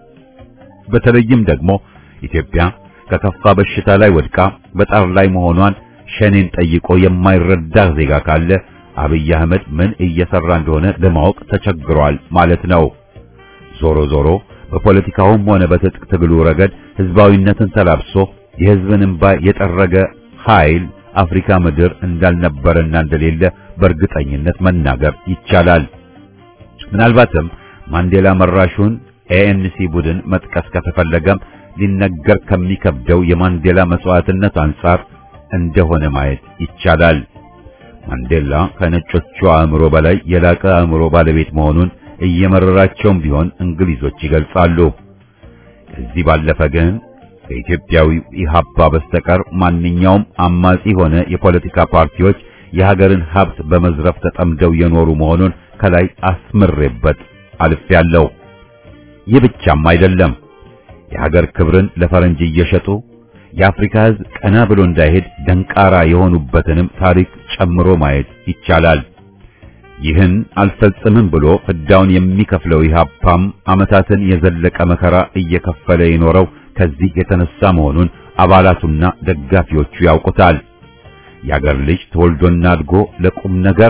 በተለይም ደግሞ ኢትዮጵያ ከከፋ በሽታ ላይ ወድቃ በጣር ላይ መሆኗን ሸኔን ጠይቆ የማይረዳ ዜጋ ካለ አብይ አህመድ ምን እየሰራ እንደሆነ ለማወቅ ተቸግሯል ማለት ነው። ዞሮ ዞሮ በፖለቲካውም ሆነ በትጥቅ ትግሉ ረገድ ህዝባዊነትን ተላብሶ የህዝብን እንባ የጠረገ ኃይል አፍሪካ ምድር እንዳልነበረና እንደሌለ በእርግጠኝነት መናገር ይቻላል። ምናልባትም ማንዴላ መራሹን ኤኤንሲ ቡድን መጥቀስ ከተፈለገም ሊነገር ከሚከብደው የማንዴላ መስዋዕትነት አንጻር እንደሆነ ማየት ይቻላል። ማንዴላ ከነጮቹ አእምሮ በላይ የላቀ አእምሮ ባለቤት መሆኑን እየመረራቸውም ቢሆን እንግሊዞች ይገልጻሉ። ከዚህ ባለፈ ግን ከኢትዮጵያዊ ኢህአፓ በስተቀር ማንኛውም አማጺ ሆነ የፖለቲካ ፓርቲዎች የሀገርን ሀብት በመዝረፍ ተጠምደው የኖሩ መሆኑን ከላይ አስምሬበት አልፌያለሁ። ይህ ብቻም አይደለም። የሀገር ክብርን ለፈረንጅ እየሸጡ የአፍሪካ ሕዝብ ቀና ብሎ እንዳይሄድ ደንቃራ የሆኑበትንም ታሪክ ጨምሮ ማየት ይቻላል። ይህን አልፈጽምም ብሎ ፍዳውን የሚከፍለው ኢህአፓም ዓመታትን የዘለቀ መከራ እየከፈለ የኖረው ከዚህ የተነሳ መሆኑን አባላቱና ደጋፊዎቹ ያውቁታል። የአገር ልጅ ተወልዶና አድጎ ለቁም ነገር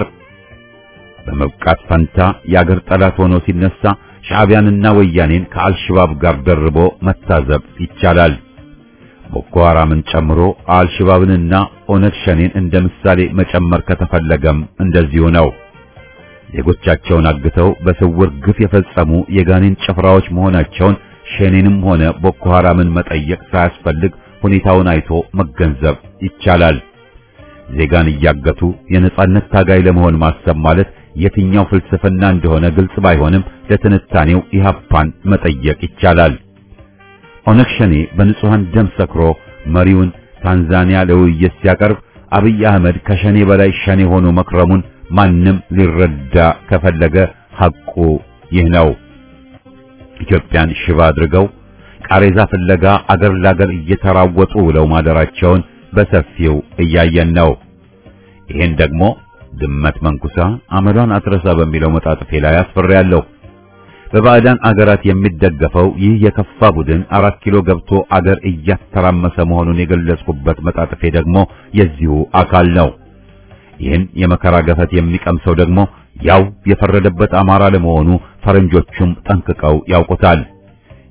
በመብቃት ፈንታ የአገር ጠላት ሆኖ ሲነሳ ሻዕቢያንና ወያኔን ከአልሽባብ ጋር ደርቦ መታዘብ ይቻላል። ቦኮ ሐራምን ጨምሮ አልሽባብንና ኦነግ ሸኔን እንደ ምሳሌ መጨመር ከተፈለገም እንደዚሁ ነው። ዜጎቻቸውን አግተው በስውር ግፍ የፈጸሙ የጋኔን ጭፍራዎች መሆናቸውን ሸኔንም ሆነ ቦኮ ሐራምን መጠየቅ ሳያስፈልግ ሁኔታውን አይቶ መገንዘብ ይቻላል። ዜጋን እያገቱ የነጻነት ታጋይ ለመሆን ማሰብ ማለት የትኛው ፍልስፍና እንደሆነ ግልጽ ባይሆንም ለትንታኔው ኢህአፓን መጠየቅ ይቻላል። ኦነግ ሸኔ በንጹሃን ደም ሰክሮ መሪውን ታንዛኒያ ለውይይት ሲያቀርብ አብይ አህመድ ከሸኔ በላይ ሸኔ ሆኖ መክረሙን ማንም ሊረዳ ከፈለገ ሐቁ ይህ ነው። ኢትዮጵያን ሽባ አድርገው ቃሬዛ ፍለጋ አገር ላገር እየተራወጡ ውለው ማደራቸውን በሰፊው እያየን ነው። ይህን ደግሞ ድመት መንኩሳ አመሏን አትረሳ በሚለው መጣጥፌ ላይ አስፈሬያለሁ። በባዕዳን አገራት የሚደገፈው ይህ የከፋ ቡድን አራት ኪሎ ገብቶ አገር እያተራመሰ መሆኑን የገለጽኩበት መጣጥፌ ደግሞ የዚሁ አካል ነው። ይህን የመከራ ገፈት የሚቀምሰው ደግሞ ያው የፈረደበት አማራ ለመሆኑ ፈረንጆቹም ጠንቅቀው ያውቁታል።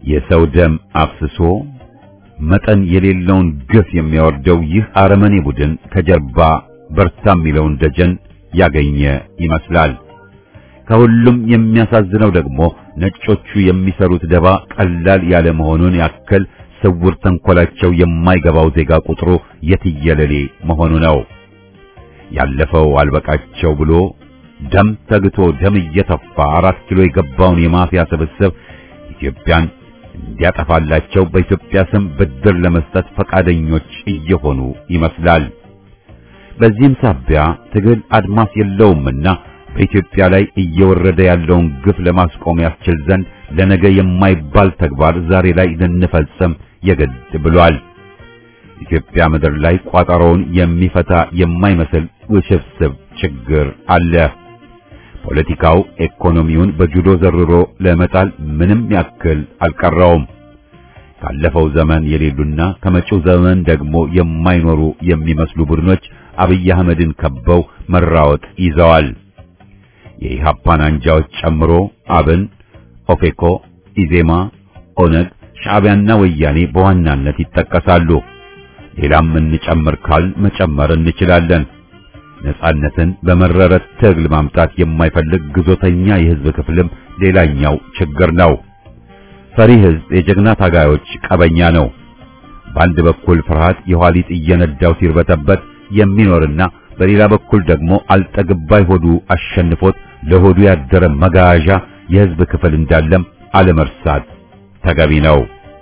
የሰው ደም አፍስሶ መጠን የሌለውን ግፍ የሚያወርደው ይህ አረመኔ ቡድን ከጀርባ በርታ የሚለውን ደጀን ያገኘ ይመስላል። ከሁሉም የሚያሳዝነው ደግሞ ነጮቹ የሚሰሩት ደባ ቀላል ያለ መሆኑን ያክል ስውር ተንኮላቸው የማይገባው ዜጋ ቁጥሩ የትየለሌ መሆኑ ነው። ያለፈው አልበቃቸው ብሎ ደም ተግቶ ደም እየተፋ አራት ኪሎ የገባውን የማፊያ ስብስብ ኢትዮጵያን እንዲያጠፋላቸው በኢትዮጵያ ስም ብድር ለመስጠት ፈቃደኞች እየሆኑ ይመስላል። በዚህም ሳቢያ ትግል አድማስ የለውምና በኢትዮጵያ ላይ እየወረደ ያለውን ግፍ ለማስቆም ያስችል ዘንድ ለነገ የማይባል ተግባር ዛሬ ላይ ልንፈጽም የግድ ብሏል። ኢትዮጵያ ምድር ላይ ቋጠሮውን የሚፈታ የማይመስል ውስብስብ ችግር አለ። ፖለቲካው ኢኮኖሚውን በጁዶ ዘርሮ ለመጣል ምንም ያክል አልቀረውም። ካለፈው ዘመን የሌሉና ከመጪው ዘመን ደግሞ የማይኖሩ የሚመስሉ ቡድኖች አብይ አህመድን ከበው መራወጥ ይዘዋል። የኢሃፓን አንጃዎች ጨምሮ አብን፣ ኦፌኮ፣ ኢዜማ፣ ኦነግ፣ ሻዕቢያና ወያኔ በዋናነት ይጠቀሳሉ። ሌላም እንጨምር ካል መጨመር እንችላለን። ነጻነትን በመረረ ትግል ማምጣት የማይፈልግ ግዞተኛ የህዝብ ክፍልም ሌላኛው ችግር ነው። ፈሪ ህዝብ የጀግና ታጋዮች ቀበኛ ነው። በአንድ በኩል ፍርሃት የኋሊት እየነዳው ሲርበተበት የሚኖርና በሌላ በኩል ደግሞ አልጠግባይ ሆዱ አሸንፎት ለሆዱ ያደረ መጋዣ የህዝብ ክፍል እንዳለም አለመርሳት ተገቢ ነው።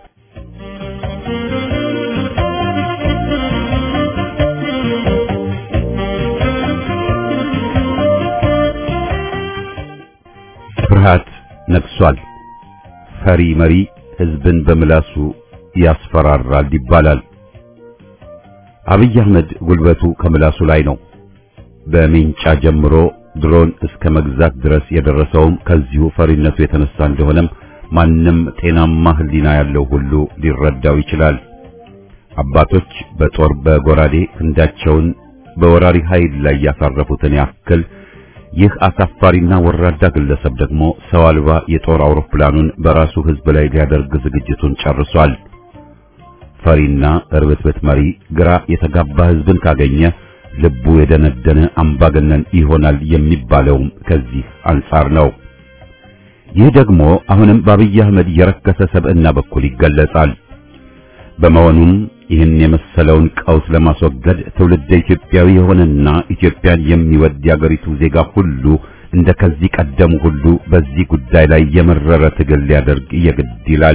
ፍርሃት ነግሷል። ፈሪ መሪ ህዝብን በምላሱ ያስፈራራል ይባላል። አብይ አህመድ ጉልበቱ ከምላሱ ላይ ነው። በሜንጫ ጀምሮ ድሮን እስከ መግዛት ድረስ የደረሰውም ከዚሁ ፈሪነቱ የተነሳ እንደሆነም ማንም ጤናማ ህሊና ያለው ሁሉ ሊረዳው ይችላል። አባቶች በጦር በጎራዴ ክንዳቸውን በወራሪ ኃይል ላይ ያሳረፉትን ያክል ይህ አሳፋሪና ወራዳ ግለሰብ ደግሞ ሰው አልባ የጦር አውሮፕላኑን በራሱ ህዝብ ላይ ሊያደርግ ዝግጅቱን ጨርሷል። ፈሪና እርብትብት መሪ ግራ የተጋባ ህዝብን ካገኘ ልቡ የደነደነ አምባገነን ይሆናል የሚባለውም ከዚህ አንጻር ነው። ይህ ደግሞ አሁንም በአብይ አህመድ የረከሰ ሰብዕና በኩል ይገለጻል። በመሆኑም ይህን የመሰለውን ቀውስ ለማስወገድ ትውልደ ኢትዮጵያዊ የሆነና ኢትዮጵያን የሚወድ የአገሪቱ ዜጋ ሁሉ እንደ ከዚህ ቀደሙ ሁሉ በዚህ ጉዳይ ላይ የመረረ ትግል ሊያደርግ የግድ ይላል።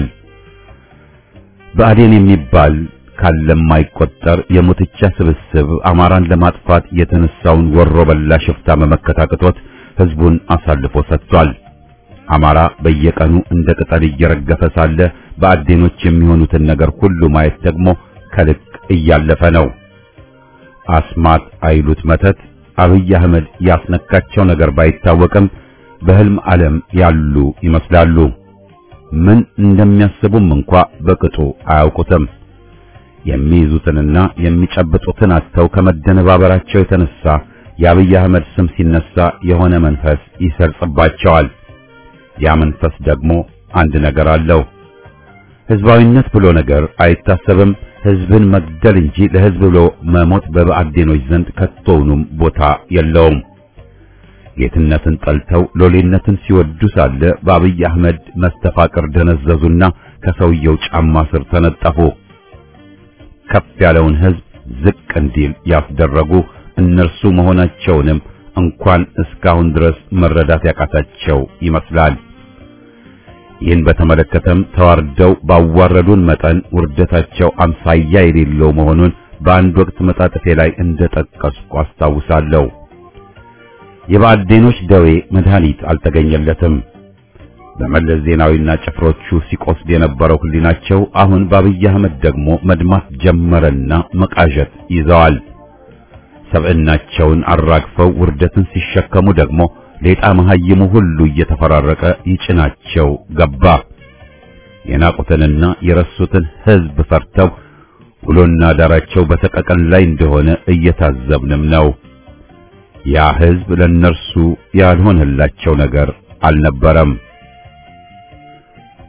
ብአዴን የሚባል ካለማይቆጠር የሙትቻ ስብስብ አማራን ለማጥፋት የተነሳውን ወሮ በላ ሽፍታ መመከት አቅቶት ህዝቡን አሳልፎ ሰጥቷል። አማራ በየቀኑ እንደ ቅጠል እየረገፈ ሳለ በአዴኖች የሚሆኑትን ነገር ሁሉ ማየት ደግሞ ከልክ እያለፈ ነው። አስማት አይሉት መተት አብይ አህመድ ያስነካቸው ነገር ባይታወቅም በህልም ዓለም ያሉ ይመስላሉ። ምን እንደሚያስቡም እንኳ በቅጡ አያውቁትም። የሚይዙትንና የሚጨብጡትን አጥተው ከመደነባበራቸው የተነሳ የአብይ አህመድ ስም ሲነሳ የሆነ መንፈስ ይሰርጽባቸዋል። ያ መንፈስ ደግሞ አንድ ነገር አለው። ህዝባዊነት ብሎ ነገር አይታሰብም። ህዝብን መግደል እንጂ ለህዝብ ብሎ መሞት በብአዴኖች ዘንድ ከቶውኑም ቦታ የለውም። ጌትነትን ጠልተው ሎሌነትን ሲወዱ ሳለ በአብይ አህመድ መስተፋቅር ደነዘዙና ከሰውየው ጫማ ስር ተነጠፉ። ከፍ ያለውን ህዝብ ዝቅ እንዲል ያስደረጉ እነርሱ መሆናቸውንም እንኳን እስካሁን ድረስ መረዳት ያቃታቸው ይመስላል። ይህን በተመለከተም ተዋርደው ባዋረዱን መጠን ውርደታቸው አምሳያ የሌለው መሆኑን በአንድ ወቅት መጣጥፌ ላይ እንደጠቀስኩ አስታውሳለሁ። የብአዴኖች ደዌ መድኃኒት አልተገኘለትም። በመለስ ዜናዊና ጭፍሮቹ ሲቆስል የነበረው ህሊናቸው አሁን በአብይ አህመድ ደግሞ መድማት ጀመረና መቃዠት ይዘዋል። ሰብዕናቸውን አራግፈው ውርደትን ሲሸከሙ ደግሞ ሌጣ መሐይሙ ሁሉ እየተፈራረቀ ይጭናቸው ገባ። የናቁትንና የረሱትን ህዝብ ፈርተው ውሎና ዳራቸው በሰቀቀን ላይ እንደሆነ እየታዘብንም ነው። ያ ህዝብ ለነርሱ ያልሆነላቸው ነገር አልነበረም።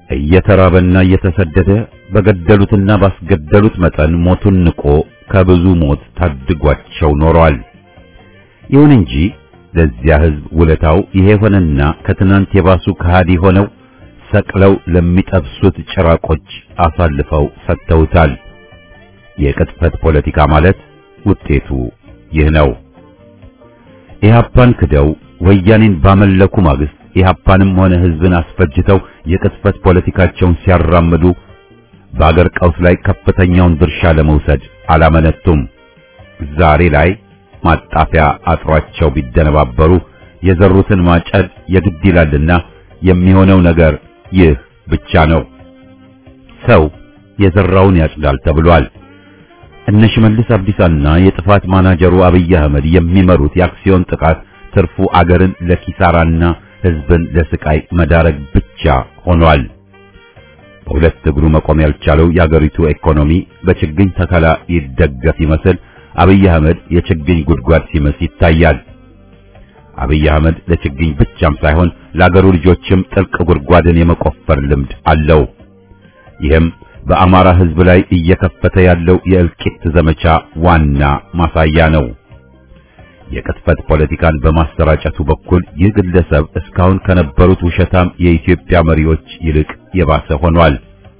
እየተራበና እየተሰደደ በገደሉትና ባስገደሉት መጠን ሞቱን ንቆ ከብዙ ሞት ታድጓቸው ኖሯል። ይሁን እንጂ ለዚያ ሕዝብ ውለታው ይሄ ሆነና ከትናንት የባሱ ከሃዲ ሆነው ሰቅለው ለሚጠብሱት ጭራቆች አሳልፈው ሰጥተውታል። የቅጥፈት ፖለቲካ ማለት ውጤቱ ይህ ነው። ኢህአፓን ክደው ወያኔን ባመለኩ ማግስት ኢህአፓንም ሆነ ህዝብን አስፈጅተው የቅጥፈት ፖለቲካቸውን ሲያራምዱ በአገር ቀውስ ላይ ከፍተኛውን ድርሻ ለመውሰድ አላመነቱም። ዛሬ ላይ ማጣፊያ አጥሯቸው ቢደነባበሩ የዘሩትን ማጨድ የግድ ይላልና የሚሆነው ነገር ይህ ብቻ ነው። ሰው የዘራውን ያጭዳል ተብሏል። እነ ሽመልስ አብዲሳና የጥፋት ማናጀሩ አብይ አህመድ የሚመሩት የአክሲዮን ጥቃት ትርፉ አገርን ለኪሳራና ህዝብን ለስቃይ መዳረግ ብቻ ሆኗል። በሁለት እግሩ መቆም ያልቻለው የአገሪቱ ኢኮኖሚ በችግኝ ተከላ ይደገፍ ይመስል አብይ አህመድ የችግኝ ጉድጓድ ሲመስ ይታያል። አብይ አህመድ ለችግኝ ብቻም ሳይሆን ለአገሩ ልጆችም ጥልቅ ጉድጓድን የመቆፈር ልምድ አለው። ይህም በአማራ ህዝብ ላይ እየከፈተ ያለው የእልቂት ዘመቻ ዋና ማሳያ ነው። የቅጥፈት ፖለቲካን በማሰራጨቱ በኩል ይህ ግለሰብ እስካሁን ከነበሩት ውሸታም የኢትዮጵያ መሪዎች ይልቅ የባሰ ሆኗል።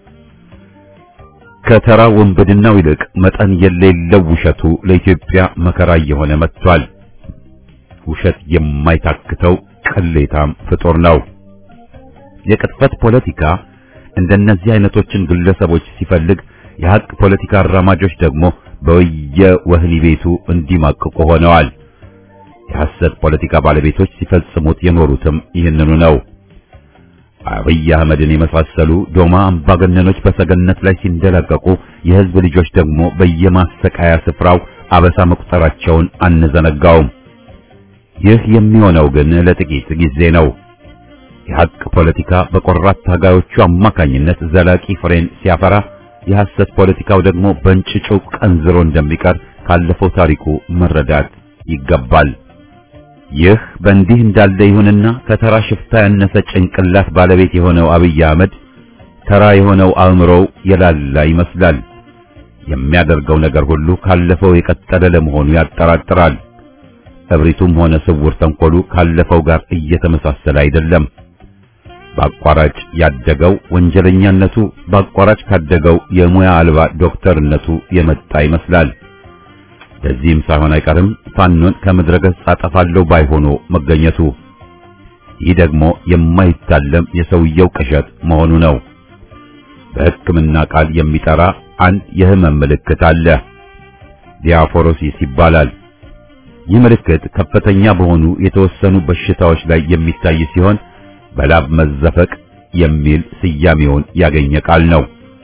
ከተራ ወንበድናው ይልቅ መጠን የሌለው ውሸቱ ለኢትዮጵያ መከራ እየሆነ መጥቷል። ውሸት የማይታክተው ቅሌታም ፍጡር ነው። የቅጥፈት ፖለቲካ እንደነዚህ አይነቶችን ግለሰቦች ሲፈልግ፣ የሐቅ ፖለቲካ አራማጆች ደግሞ በየወህኒ ቤቱ እንዲማቅቁ ሆነዋል። የሐሰት ፖለቲካ ባለቤቶች ሲፈጽሙት የኖሩትም ይህንኑ ነው። አብይ አህመድን የመሳሰሉ ዶማ አምባገነኖች በሰገነት ላይ ሲንደላቀቁ የህዝብ ልጆች ደግሞ በየማሰቃያ ስፍራው አበሳ መቁጠራቸውን አንዘነጋውም። ይህ የሚሆነው ግን ለጥቂት ጊዜ ነው። የሐቅ ፖለቲካ በቆራት ታጋዮቹ አማካኝነት ዘላቂ ፍሬን ሲያፈራ፣ የሐሰት ፖለቲካው ደግሞ በእንጭጩ ቀንዝሮ እንደሚቀር ካለፈው ታሪኩ መረዳት ይገባል። ይህ በእንዲህ እንዳለ ይሁንና ከተራ ሽፍታ ያነሰ ጭንቅላት ባለቤት የሆነው አብይ አህመድ ተራ የሆነው አእምሮው የላላ ይመስላል። የሚያደርገው ነገር ሁሉ ካለፈው የቀጠለ ለመሆኑ ያጠራጥራል። እብሪቱም ሆነ ስውር ተንኮሉ ካለፈው ጋር እየተመሳሰለ አይደለም። በአቋራጭ ያደገው ወንጀለኛነቱ በአቋራጭ ካደገው የሙያ አልባ ዶክተርነቱ የመጣ ይመስላል። በዚህም ሳይሆን አይቀርም ፋኖን ከምድረ ገጽ አጠፋለሁ ባይሆኖ መገኘቱ። ይህ ደግሞ የማይታለም የሰውየው ቅዠት መሆኑ ነው። በሕክምና ቃል የሚጠራ አንድ የህመም ምልክት አለ። ዲያፎሮሲስ ይባላል። ይህ ምልክት ከፍተኛ በሆኑ የተወሰኑ በሽታዎች ላይ የሚታይ ሲሆን በላብ መዘፈቅ የሚል ስያሜውን ያገኘ ቃል ነው።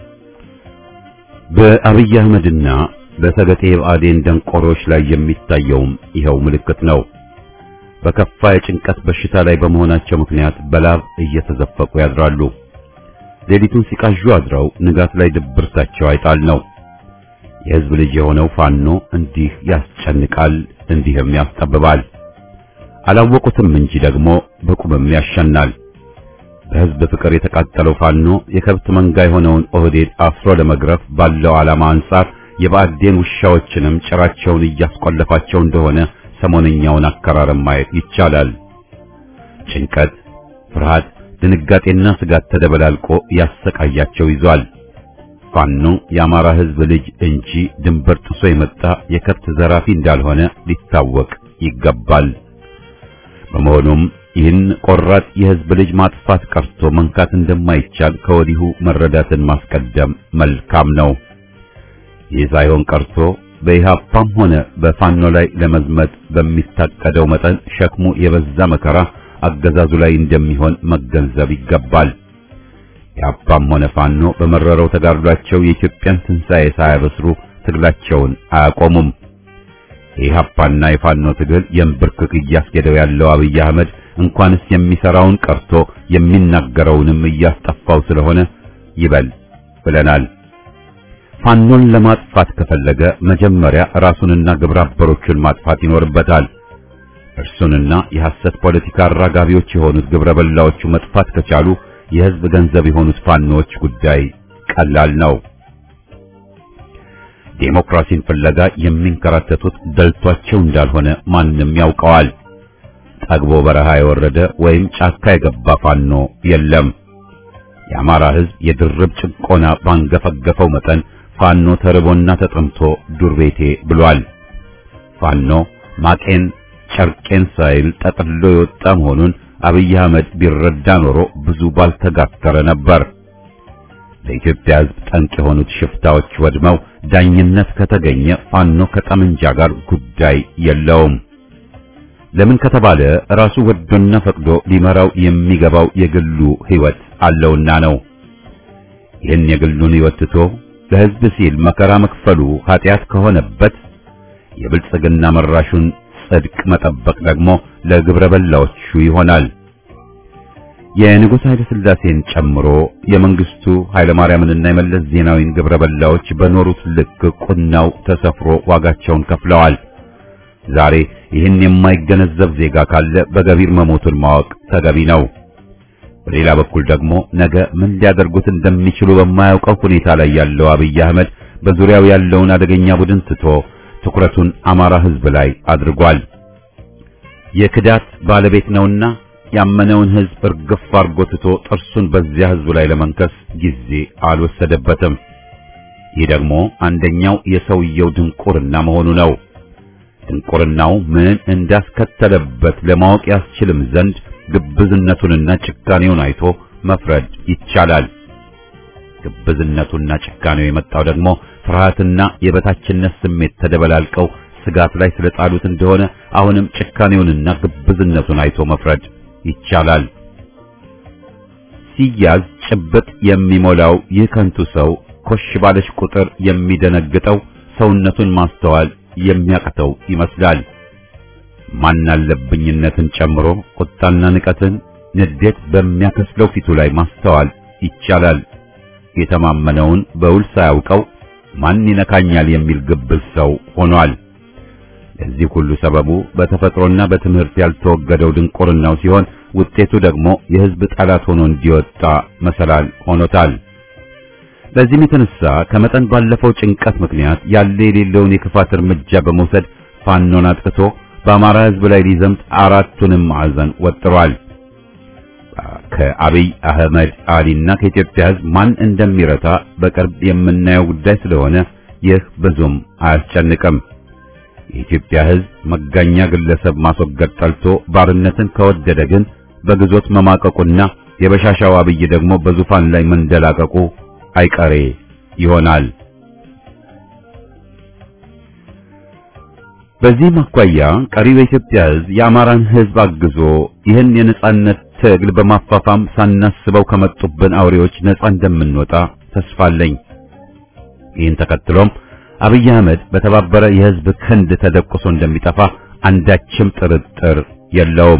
በአብይ አህመድና በሰገጤ ብአዴን ደንቆሮች ላይ የሚታየውም ይኸው ምልክት ነው። በከፋ የጭንቀት በሽታ ላይ በመሆናቸው ምክንያት በላብ እየተዘፈቁ ያድራሉ። ሌሊቱን ሲቃዡ አድረው ንጋት ላይ ድብርታቸው አይጣል ነው። የህዝብ ልጅ የሆነው ፋኖ እንዲህ ያስጨንቃል፣ እንዲህም ያስጠብባል። አላወቁትም እንጂ ደግሞ በቁምም ያሸናል። በህዝብ ፍቅር የተቃጠለው ፋኖ የከብት መንጋ የሆነውን ኦህዴድ አስሮ ለመግረፍ ባለው ዓላማ አንጻር የብአዴን ውሻዎችንም ጭራቸውን እያስቆለፋቸው እንደሆነ ሰሞነኛውን አከራረም ማየት ይቻላል። ጭንቀት፣ ፍርሃት፣ ድንጋጤና ስጋት ተደበላልቆ ያሰቃያቸው ይዟል። ፋኖ የአማራ ህዝብ ልጅ እንጂ ድንበር ጥሶ የመጣ የከብት ዘራፊ እንዳልሆነ ሊታወቅ ይገባል። በመሆኑም ይህን ቆራጥ የህዝብ ልጅ ማጥፋት ቀርቶ መንካት እንደማይቻል ከወዲሁ መረዳትን ማስቀደም መልካም ነው። ይህ ሳይሆን ቀርቶ በኢህአፓም ሆነ በፋኖ ላይ ለመዝመት በሚታቀደው መጠን ሸክሙ የበዛ መከራ አገዛዙ ላይ እንደሚሆን መገንዘብ ይገባል። ኢህአፓም ሆነ ፋኖ በመረረው ተጋድሏቸው የኢትዮጵያን ትንሣኤ ሳያበስሩ ትግላቸውን አያቆሙም። የኢህአፓና የፋኖ ትግል የንብርክክ እያስኬደው ያለው አብይ አህመድ እንኳንስ የሚሰራውን ቀርቶ የሚናገረውንም እያስጠፋው ስለሆነ ይበል ብለናል። ፋኖን ለማጥፋት ከፈለገ መጀመሪያ ራሱንና ግብረ አበሮቹን ማጥፋት ይኖርበታል። እርሱንና የሐሰት ፖለቲካ አራጋቢዎች የሆኑት ግብረ በላዎቹ መጥፋት ከቻሉ የህዝብ ገንዘብ የሆኑት ፋኖች ጉዳይ ቀላል ነው። ዴሞክራሲን ፍለጋ የሚንከራተቱት ደልቷቸው እንዳልሆነ ማንም ያውቀዋል። ጠግቦ በረሃ የወረደ ወይም ጫካ የገባ ፋኖ የለም። የአማራ ህዝብ የድርብ ጭቆና ባንገፈገፈው መጠን ፋኖ ተርቦና ተጠምቶ ዱር ቤቴ ብሏል። ፋኖ ማቄን ጨርቄን ሳይል ጠቅልሎ የወጣ መሆኑን አብይ አህመድ ቢረዳ ኖሮ ብዙ ባልተጋተረ ነበር። ለኢትዮጵያ ህዝብ ጠንቅ የሆኑት ሽፍታዎች ወድመው ዳኝነት ከተገኘ ፋኖ ከጠመንጃ ጋር ጉዳይ የለውም። ለምን ከተባለ ራሱ ወዶና ፈቅዶ ሊመራው የሚገባው የግሉ ህይወት አለውና ነው። ይህን የግሉን ህይወት ትቶ ለህዝብ ሲል መከራ መክፈሉ ኃጢአት ከሆነበት የብልጽግና መራሹን ጽድቅ መጠበቅ ደግሞ ለግብረ በላዎቹ ይሆናል። የንጉሥ ኃይለ ሥላሴን ጨምሮ የመንግስቱ ኃይለ ማርያምንና የመለስ ዜናዊን ግብረ በላዎች በኖሩት ልክ ቁናው ተሰፍሮ ዋጋቸውን ከፍለዋል። ዛሬ ይህን የማይገነዘብ ዜጋ ካለ በገቢር መሞቱን ማወቅ ተገቢ ነው። በሌላ በኩል ደግሞ ነገ ምን ሊያደርጉት እንደሚችሉ በማያውቀው ሁኔታ ላይ ያለው አብይ አህመድ በዙሪያው ያለውን አደገኛ ቡድን ትቶ ትኩረቱን አማራ ህዝብ ላይ አድርጓል። የክዳት ባለቤት ነውና ያመነውን ህዝብ እርግፍ አርጎ ትቶ ጥርሱን በዚያ ህዝብ ላይ ለመንከስ ጊዜ አልወሰደበትም። ይህ ደግሞ አንደኛው የሰውየው ድንቁርና መሆኑ ነው። ድንቁርናው ምን እንዳስከተለበት ለማወቅ ያስችልም ዘንድ ግብዝነቱንና ጭካኔውን አይቶ መፍረድ ይቻላል። ግብዝነቱና ጭካኔው የመጣው ደግሞ ፍርሃትና የበታችነት ስሜት ተደበላልቀው ስጋት ላይ ስለጣሉት እንደሆነ አሁንም ጭካኔውንና ግብዝነቱን አይቶ መፍረድ ይቻላል። ሲያዝ ጭብጥ የሚሞላው ይህ ከንቱ ሰው ኮሽ ባለች ቁጥር የሚደነግጠው ሰውነቱን ማስተዋል የሚያቅተው ይመስላል። ማናለብኝነትን ጨምሮ ቁጣና ንቀትን፣ ንዴት በሚያከስለው ፊቱ ላይ ማስተዋል ይቻላል። የተማመነውን በውል ሳያውቀው ማን ይነካኛል የሚል ግብዝ ሰው ሆኗል። ለዚህ ሁሉ ሰበቡ በተፈጥሮና በትምህርት ያልተወገደው ድንቁርናው ሲሆን ውጤቱ ደግሞ የሕዝብ ጠላት ሆኖ እንዲወጣ መሰላል ሆኖታል። በዚህም የተነሳ ከመጠን ባለፈው ጭንቀት ምክንያት ያለ የሌለውን የክፋት እርምጃ በመውሰድ ፋኖን አጥቅቶ በአማራ ሕዝብ ላይ ሊዘምት አራቱንም ማዕዘን ወጥሯል። ከአብይ አህመድ አሊና ከኢትዮጵያ ሕዝብ ማን እንደሚረታ በቅርብ የምናየው ጉዳይ ስለሆነ ይህ ብዙም አያስጨንቅም። የኢትዮጵያ ሕዝብ መጋኛ ግለሰብ ማስወገድ ጠልቶ ባርነትን ከወደደ ግን በግዞት መማቀቁና የበሻሻው አብይ ደግሞ በዙፋን ላይ መንደላቀቁ አይቀሬ ይሆናል። በዚህም አኳያ ቀሪው የኢትዮጵያ ሕዝብ የአማራን ሕዝብ አግዞ ይህን የነጻነት ትግል በማፋፋም ሳናስበው ከመጡብን አውሬዎች ነጻ እንደምንወጣ ተስፋ አለኝ። ይህን ተከትሎም አብይ አህመድ በተባበረ የሕዝብ ክንድ ተደቁሶ እንደሚጠፋ አንዳችም ጥርጥር የለውም።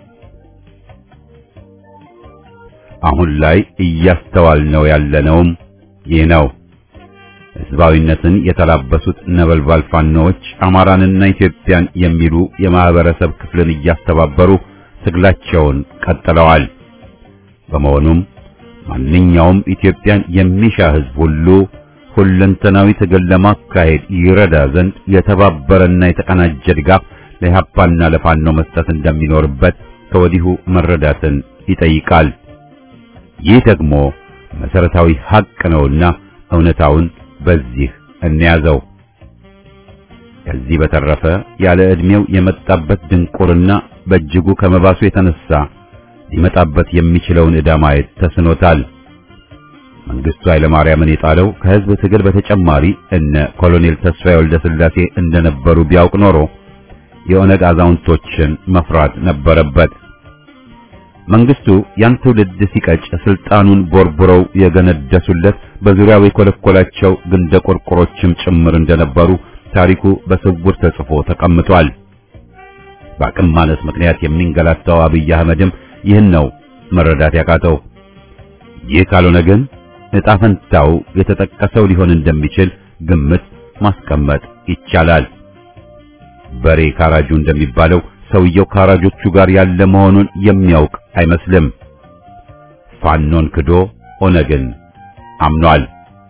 አሁን ላይ እያስተዋልነው ያለነውም ይህ ነው። ሕዝባዊነትን የተላበሱት ነበልባል ፋኖዎች አማራንና ኢትዮጵያን የሚሉ የማህበረሰብ ክፍልን እያስተባበሩ ትግላቸውን ቀጥለዋል። በመሆኑም ማንኛውም ኢትዮጵያን የሚሻ ሕዝብ ሁሉ ሁለንተናዊ ትግል ለማካሄድ ይረዳ ዘንድ የተባበረና የተቀናጀ ድጋፍ ለኢህአፓና ለፋኖ መስጠት እንደሚኖርበት ከወዲሁ መረዳትን ይጠይቃል። ይህ ደግሞ መሰረታዊ ሀቅ ነውና እውነታውን በዚህ እንያዘው። ከዚህ በተረፈ ያለ ዕድሜው የመጣበት ድንቁርና በእጅጉ ከመባሱ የተነሳ ሊመጣበት የሚችለውን ዕዳ ማየት ተስኖታል። መንግስቱ ኃይለማርያምን የጣለው ከህዝብ ትግል በተጨማሪ እነ ኮሎኔል ተስፋዬ ወልደ ሥላሴ እንደነበሩ ቢያውቅ ኖሮ የኦነግ አዛውንቶችን መፍራት ነበረበት። መንግስቱ ያን ትውልድ ሲቀጭ ስልጣኑን ቦርቡረው የገነደሱለት በዙሪያው የኮለኮላቸው ግንደ ቆርቆሮችም ጭምር እንደነበሩ ታሪኩ በስውር ተጽፎ ተቀምጧል። በአቅም ማነስ ምክንያት የሚንገላታው አብይ አህመድም ይህን ነው መረዳት ያቃተው። ይህ ካልሆነ ግን ዕጣ ፈንታው የተጠቀሰው ሊሆን እንደሚችል ግምት ማስቀመጥ ይቻላል። በሬ ካራጁ እንደሚባለው ሰውየው ካራጆቹ ጋር ያለ መሆኑን የሚያውቅ አይመስልም። ፋኖን ክዶ ኦነግን አምኗል።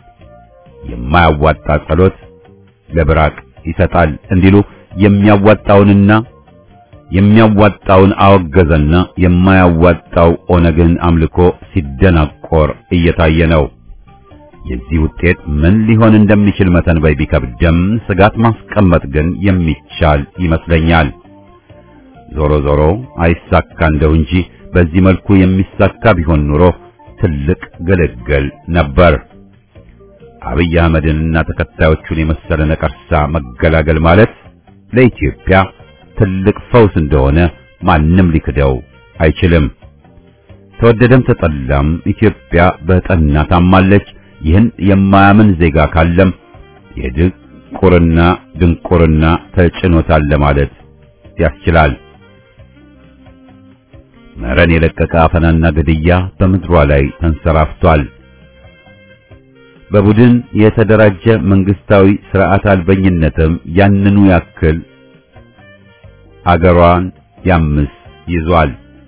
የማያዋጣ ጸሎት ለብራቅ ይሰጣል እንዲሉ የሚያዋጣውንና የሚያዋጣውን አወገዘና የማያዋጣው ኦነግን አምልኮ ሲደናቆር እየታየ ነው። የዚህ ውጤት ምን ሊሆን እንደሚችል መተንበይ ቢከብድም ስጋት ማስቀመጥ ግን የሚቻል ይመስለኛል። ዞሮ ዞሮ አይሳካ እንደው እንጂ በዚህ መልኩ የሚሳካ ቢሆን ኑሮ ትልቅ ግልግል ነበር። አብይ አህመድንና ተከታዮቹን የመሰለ ነቀርሳ መገላገል ማለት ለኢትዮጵያ ትልቅ ፈውስ እንደሆነ ማንም ሊክደው አይችልም። ተወደደም ተጠላም ኢትዮጵያ በጠና ታማለች። ይህን የማያምን ዜጋ ካለም የድንቁርና ድንቁርና ተጭኖታል ለማለት ያስችላል። መረን የለቀቀ አፈናና ግድያ በምድሯ ላይ ተንሰራፍቷል። በቡድን የተደራጀ መንግስታዊ ስርዓት አልበኝነትም ያንኑ ያክል አገሯን ያምስ ይዟል።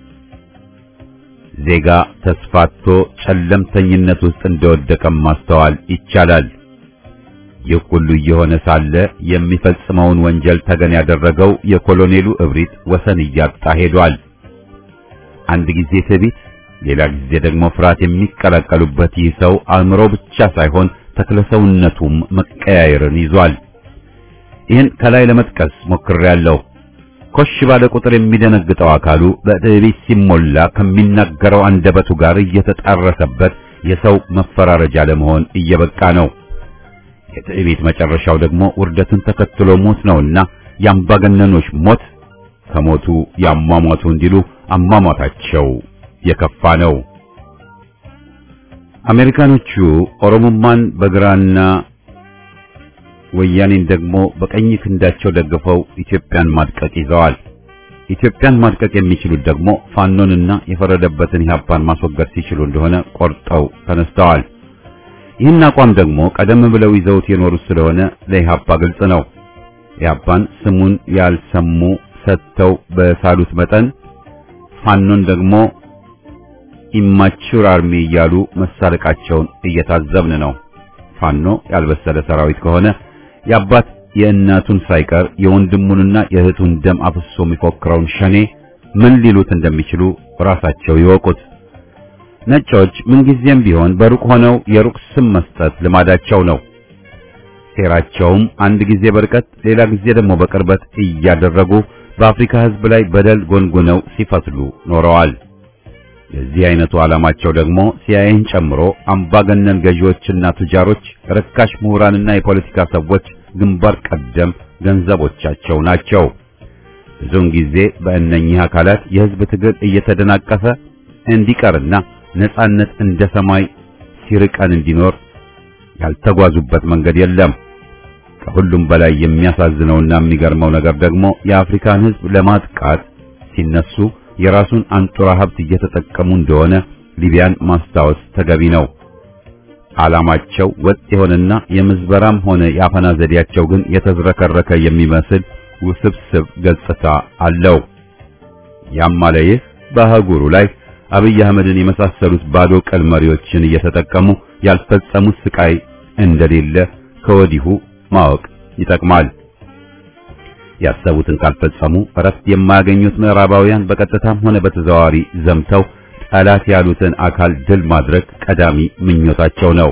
ዜጋ ተስፋቶ ጨለምተኝነት ውስጥ እንደወደቀም ማስተዋል ይቻላል። ይህ ሁሉ እየሆነ ሳለ የሚፈጽመውን ወንጀል ተገን ያደረገው የኮሎኔሉ እብሪት ወሰን እያጣ ሄዷል። አንድ ጊዜ ትዕቢት፣ ሌላ ጊዜ ደግሞ ፍርሃት የሚቀላቀሉበት ይህ ሰው አእምሮ ብቻ ሳይሆን ተክለሰውነቱም መቀያየርን ይዟል። ይህን ከላይ ለመጥቀስ ሞክሬያለሁ። ኮሽ ባለ ቁጥር የሚደነግጠው አካሉ በትዕቢት ሲሞላ ከሚናገረው አንደበቱ ጋር እየተጣረሰበት የሰው መፈራረጃ ለመሆን እየበቃ ነው። የትዕቢት መጨረሻው ደግሞ ውርደትን ተከትሎ ሞት ነውና የአምባገነኖች ሞት ከሞቱ ያሟሟቱ እንዲሉ አሟሟታቸው የከፋ ነው። አሜሪካኖቹ ኦሮሞማን በግራና ወያኔን ደግሞ በቀኝ ክንዳቸው ደግፈው ኢትዮጵያን ማድቀቅ ይዘዋል። ኢትዮጵያን ማድቀቅ የሚችሉት ደግሞ ፋኖንና የፈረደበትን ኢህአፓን ማስወገድ ሲችሉ እንደሆነ ቆርጠው ተነስተዋል። ይህን አቋም ደግሞ ቀደም ብለው ይዘውት የኖሩት ስለሆነ ለኢህአፓ ግልጽ ነው። ኢህአፓን ስሙን ያልሰሙ ሰጥተው በሳሉት መጠን ፋኖን ደግሞ ኢማቹር አርሚ እያሉ መሳለቃቸውን እየታዘብን ነው። ፋኖ ያልበሰለ ሰራዊት ከሆነ የአባት የእናቱን ሳይቀር የወንድሙንና የእህቱን ደም አፍሶ የሚፎክረውን ሸኔ ምን ሊሉት እንደሚችሉ ራሳቸው ይወቁት። ነጮች ምንጊዜም ቢሆን በሩቅ ሆነው የሩቅ ስም መስጠት ልማዳቸው ነው። ሴራቸውም አንድ ጊዜ በርቀት ሌላ ጊዜ ደግሞ በቅርበት እያደረጉ በአፍሪካ ሕዝብ ላይ በደል ጎንጉነው ሲፈትሉ ኖረዋል። የዚህ አይነቱ ዓላማቸው ደግሞ ሲአይኤን ጨምሮ አምባገነን ገዢዎችና ቱጃሮች፣ ርካሽ ምሁራንና የፖለቲካ ሰዎች ግንባር ቀደም ገንዘቦቻቸው ናቸው። ብዙውን ጊዜ በእነኚህ አካላት የሕዝብ ትግል እየተደናቀፈ እንዲቀርና ነጻነት እንደ ሰማይ ሲርቀን እንዲኖር ያልተጓዙበት መንገድ የለም። ከሁሉም በላይ የሚያሳዝነውና የሚገርመው ነገር ደግሞ የአፍሪካን ሕዝብ ለማጥቃት ሲነሱ የራሱን አንጡራ ሀብት እየተጠቀሙ እንደሆነ ሊቢያን ማስታወስ ተገቢ ነው። ዓላማቸው ወጥ የሆነና የምዝበራም ሆነ የአፈና ዘዴያቸው ግን የተዝረከረከ የሚመስል ውስብስብ ገጽታ አለው። ያም አለ ይህ በአህጉሩ ላይ አብይ አህመድን የመሳሰሉት ባዶ ቀል መሪዎችን እየተጠቀሙ ያልፈጸሙት ስቃይ እንደሌለ ከወዲሁ ማወቅ ይጠቅማል። ያሰቡትን ካልፈጸሙ እረፍት የማያገኙት ምዕራባውያን በቀጥታም ሆነ በተዘዋዋሪ ዘምተው ጠላት ያሉትን አካል ድል ማድረግ ቀዳሚ ምኞታቸው ነው።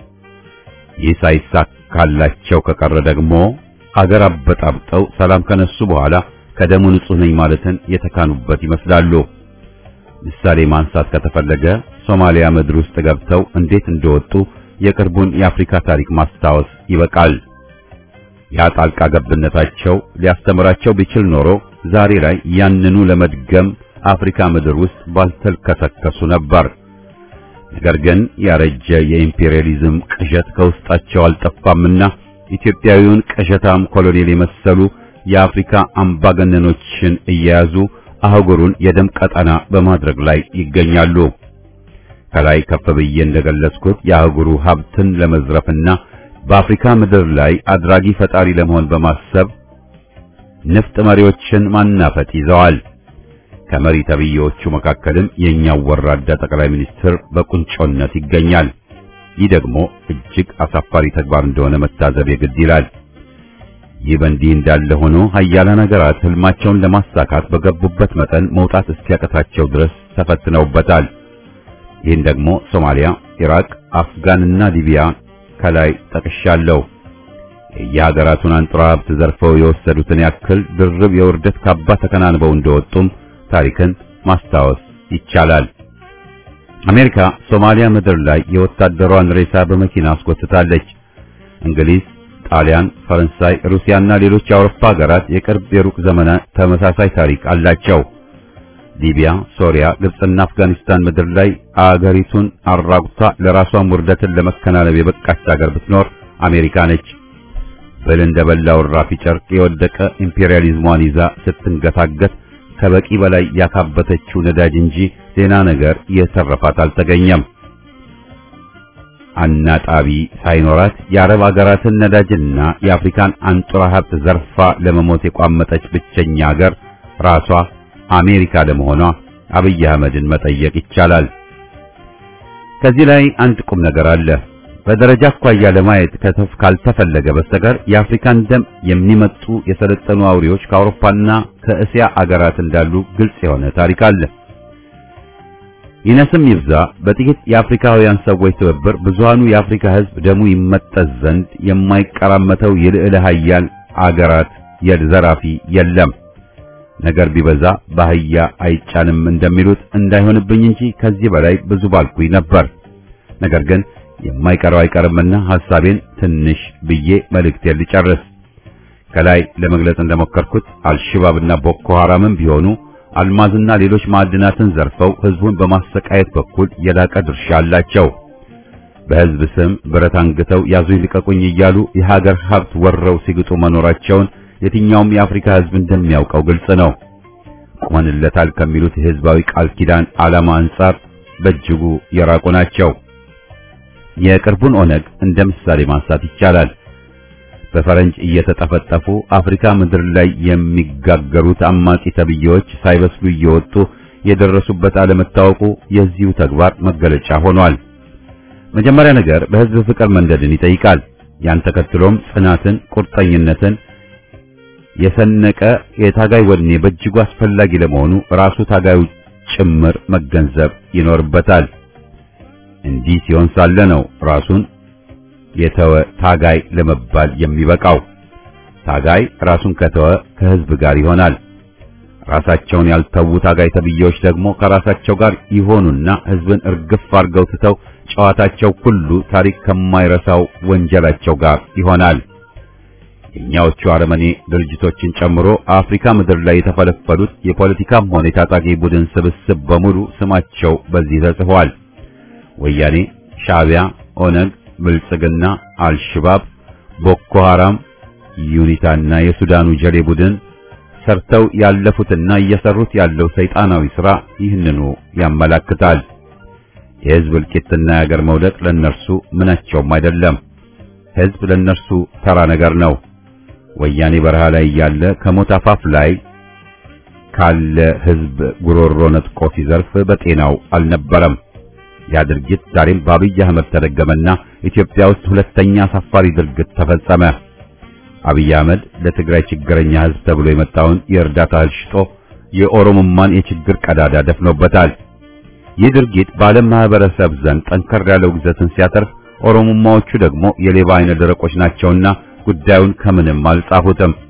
ይህ ሳይሳካላቸው ከቀረ ደግሞ አገር አበጣብጠው ሰላም ከነሱ በኋላ ከደሙ ንጹሕ ነኝ ማለትን የተካኑበት ይመስላሉ። ምሳሌ ማንሳት ከተፈለገ ሶማሊያ ምድር ውስጥ ገብተው እንዴት እንደወጡ የቅርቡን የአፍሪካ ታሪክ ማስታወስ ይበቃል። ያ ጣልቃ ገብነታቸው ሊያስተምራቸው ቢችል ኖሮ ዛሬ ላይ ያንኑ ለመድገም አፍሪካ ምድር ውስጥ ባልተልከሰከሱ ነበር። ነገር ግን ያረጀ የኢምፔሪያሊዝም ቅዠት ከውስጣቸው አልጠፋምና ኢትዮጵያዊውን ቅዠታም ኮሎኔል የመሰሉ የአፍሪካ አምባገነኖችን እየያዙ አህጉሩን የደም ቀጠና በማድረግ ላይ ይገኛሉ። ከላይ ከፍ ብዬ እንደገለጽኩት የአህጉሩ ሀብትን ለመዝረፍና በአፍሪካ ምድር ላይ አድራጊ ፈጣሪ ለመሆን በማሰብ ንፍጥ መሪዎችን ማናፈጥ ይዘዋል። ከመሪ ተብዬዎቹ መካከልም የኛው ወራዳ ጠቅላይ ሚኒስትር በቁንጮነት ይገኛል። ይህ ደግሞ እጅግ አሳፋሪ ተግባር እንደሆነ መታዘብ የግድ ይላል። ይህ በእንዲህ እንዳለ ሆኖ ሀያላን ሀገራት ህልማቸውን ለማሳካት በገቡበት መጠን መውጣት እስኪያቀታቸው ድረስ ተፈትነውበታል። ይህን ደግሞ ሶማሊያ፣ ኢራቅ፣ አፍጋንና ሊቢያ ከላይ ጠቅሻለሁ። የየሀገራቱን አንጡራ ሀብት ዘርፈው የወሰዱትን ያክል ድርብ የውርደት ካባ ተከናንበው እንደወጡም ታሪክን ማስታወስ ይቻላል። አሜሪካ ሶማሊያ ምድር ላይ የወታደሯን ሬሳ በመኪና አስጎትታለች። እንግሊዝ፣ ጣሊያን፣ ፈረንሳይ፣ ሩሲያና ሌሎች የአውሮፓ ሀገራት የቅርብ የሩቅ ዘመናት ተመሳሳይ ታሪክ አላቸው። ሊቢያ፣ ሶሪያ፣ ግብጽና አፍጋኒስታን ምድር ላይ አገሪቱን አራቁታ ለራሷን ውርደትን ለመከናነብ የበቃች ሀገር ብትኖር አሜሪካ ነች። ብል እንደበላው ራፊ ጨርቅ የወደቀ ኢምፔሪያሊዝሟን ይዛ ስትንገታገት ከበቂ በላይ ያካበተችው ነዳጅ እንጂ ሌላ ነገር የተረፋት አልተገኘም። አናጣቢ ሳይኖራት የአረብ አገራትን ነዳጅና የአፍሪካን አንጡራ ሀብት ዘርፋ ለመሞት የቋመጠች ብቸኛ ሀገር ራሷ አሜሪካ ለመሆኗ አብይ አህመድን መጠየቅ ይቻላል። ከዚህ ላይ አንድ ቁም ነገር አለ። በደረጃ አኳያ ለማየት ከተፍ ካልተፈለገ በስተቀር የአፍሪካን ደም የሚመጡ የሰለጠኑ አውሬዎች ከአውሮፓና ከእስያ አገራት እንዳሉ ግልጽ የሆነ ታሪክ አለ። ይነስም ይብዛ በጥቂት የአፍሪካውያን ሰዎች ትብብር ብዙሃኑ የአፍሪካ ሕዝብ ደሙ ይመጠዝ ዘንድ የማይቀራመተው የልዕለ ኃያል አገራት የዘራፊ የለም። ነገር ቢበዛ ባህያ አይጫንም እንደሚሉት እንዳይሆንብኝ እንጂ ከዚህ በላይ ብዙ ባልኩኝ ነበር። ነገር ግን የማይቀረው አይቀርምና ሐሳቤን ትንሽ ብዬ መልእክቴን ልጨርስ። ከላይ ለመግለጽ እንደሞከርኩት አልሽባብና ቦኮ ሐራምም ቢሆኑ አልማዝና ሌሎች ማዕድናትን ዘርፈው ህዝቡን በማሰቃየት በኩል የላቀ ድርሻ አላቸው። በህዝብ ስም ብረት አንግተው ያዙኝ ልቀቁኝ እያሉ የሀገር ሀብት ወረው ሲግጡ መኖራቸውን የትኛውም የአፍሪካ ህዝብ እንደሚያውቀው ግልጽ ነው። ቆመንለታል ከሚሉት የህዝባዊ ቃል ኪዳን ዓላማ አንጻር በእጅጉ የራቁ ናቸው። የቅርቡን ኦነግ እንደ ምሳሌ ማንሳት ይቻላል። በፈረንጅ እየተጠፈጠፉ አፍሪካ ምድር ላይ የሚጋገሩት አማጺ ተብዬዎች ሳይበስሉ እየወጡ የደረሱበት አለመታወቁ የዚሁ ተግባር መገለጫ ሆኗል። መጀመሪያ ነገር በህዝብ ፍቅር መንደድን ይጠይቃል። ያን ተከትሎም ጽናትን፣ ቁርጠኝነትን የሰነቀ የታጋይ ወኔ በእጅጉ አስፈላጊ ለመሆኑ ራሱ ታጋዩ ጭምር መገንዘብ ይኖርበታል። እንዲህ ሲሆን ሳለ ነው ራሱን የተወ ታጋይ ለመባል የሚበቃው። ታጋይ ራሱን ከተወ ከህዝብ ጋር ይሆናል። ራሳቸውን ያልተዉ ታጋይ ተብዬዎች ደግሞ ከራሳቸው ጋር ይሆኑና ህዝብን እርግፍ አርገው ትተው ጨዋታቸው ሁሉ ታሪክ ከማይረሳው ወንጀላቸው ጋር ይሆናል። የኛዎቹ አረመኔ ድርጅቶችን ጨምሮ አፍሪካ ምድር ላይ የተፈለፈሉት የፖለቲካም ሆነ የታጣቂ ቡድን ስብስብ በሙሉ ስማቸው በዚህ ተጽፏል። ወያኔ፣ ሻዕቢያ፣ ኦነግ፣ ብልጽግና፣ አልሽባብ፣ ቦኮ ሐራም፣ ዩኒታና የሱዳኑ ጀሌ ቡድን ሰርተው ያለፉትና እየሰሩት ያለው ሰይጣናዊ ሥራ ይህንኑ ያመላክታል። የህዝብ እልቂትና የአገር መውደቅ ለነርሱ ምናቸውም አይደለም። ህዝብ ለነርሱ ተራ ነገር ነው። ወያኔ በረሃ ላይ ያለ ከሞት አፋፍ ላይ ካለ ህዝብ ጉሮሮ ነጥቆ ሲዘርፍ በጤናው አልነበረም። ያ ድርጊት ዛሬም በአብይ አህመድ ተደገመና ኢትዮጵያ ውስጥ ሁለተኛ አሳፋሪ ድርጊት ተፈጸመ። አብይ አህመድ ለትግራይ ችግረኛ ህዝብ ተብሎ የመጣውን የእርዳታ እህል ሽጦ የኦሮሞማን የችግር ቀዳዳ ደፍኖበታል። ይህ ድርጊት በዓለም ማህበረሰብ ዘንድ ጠንከር ያለ ውግዘትን ሲያተርፍ፣ ኦሮሞማዎቹ ደግሞ የሌባ አይነ ደረቆች ናቸውና ጉዳዩን ከምንም አልጻፉትም።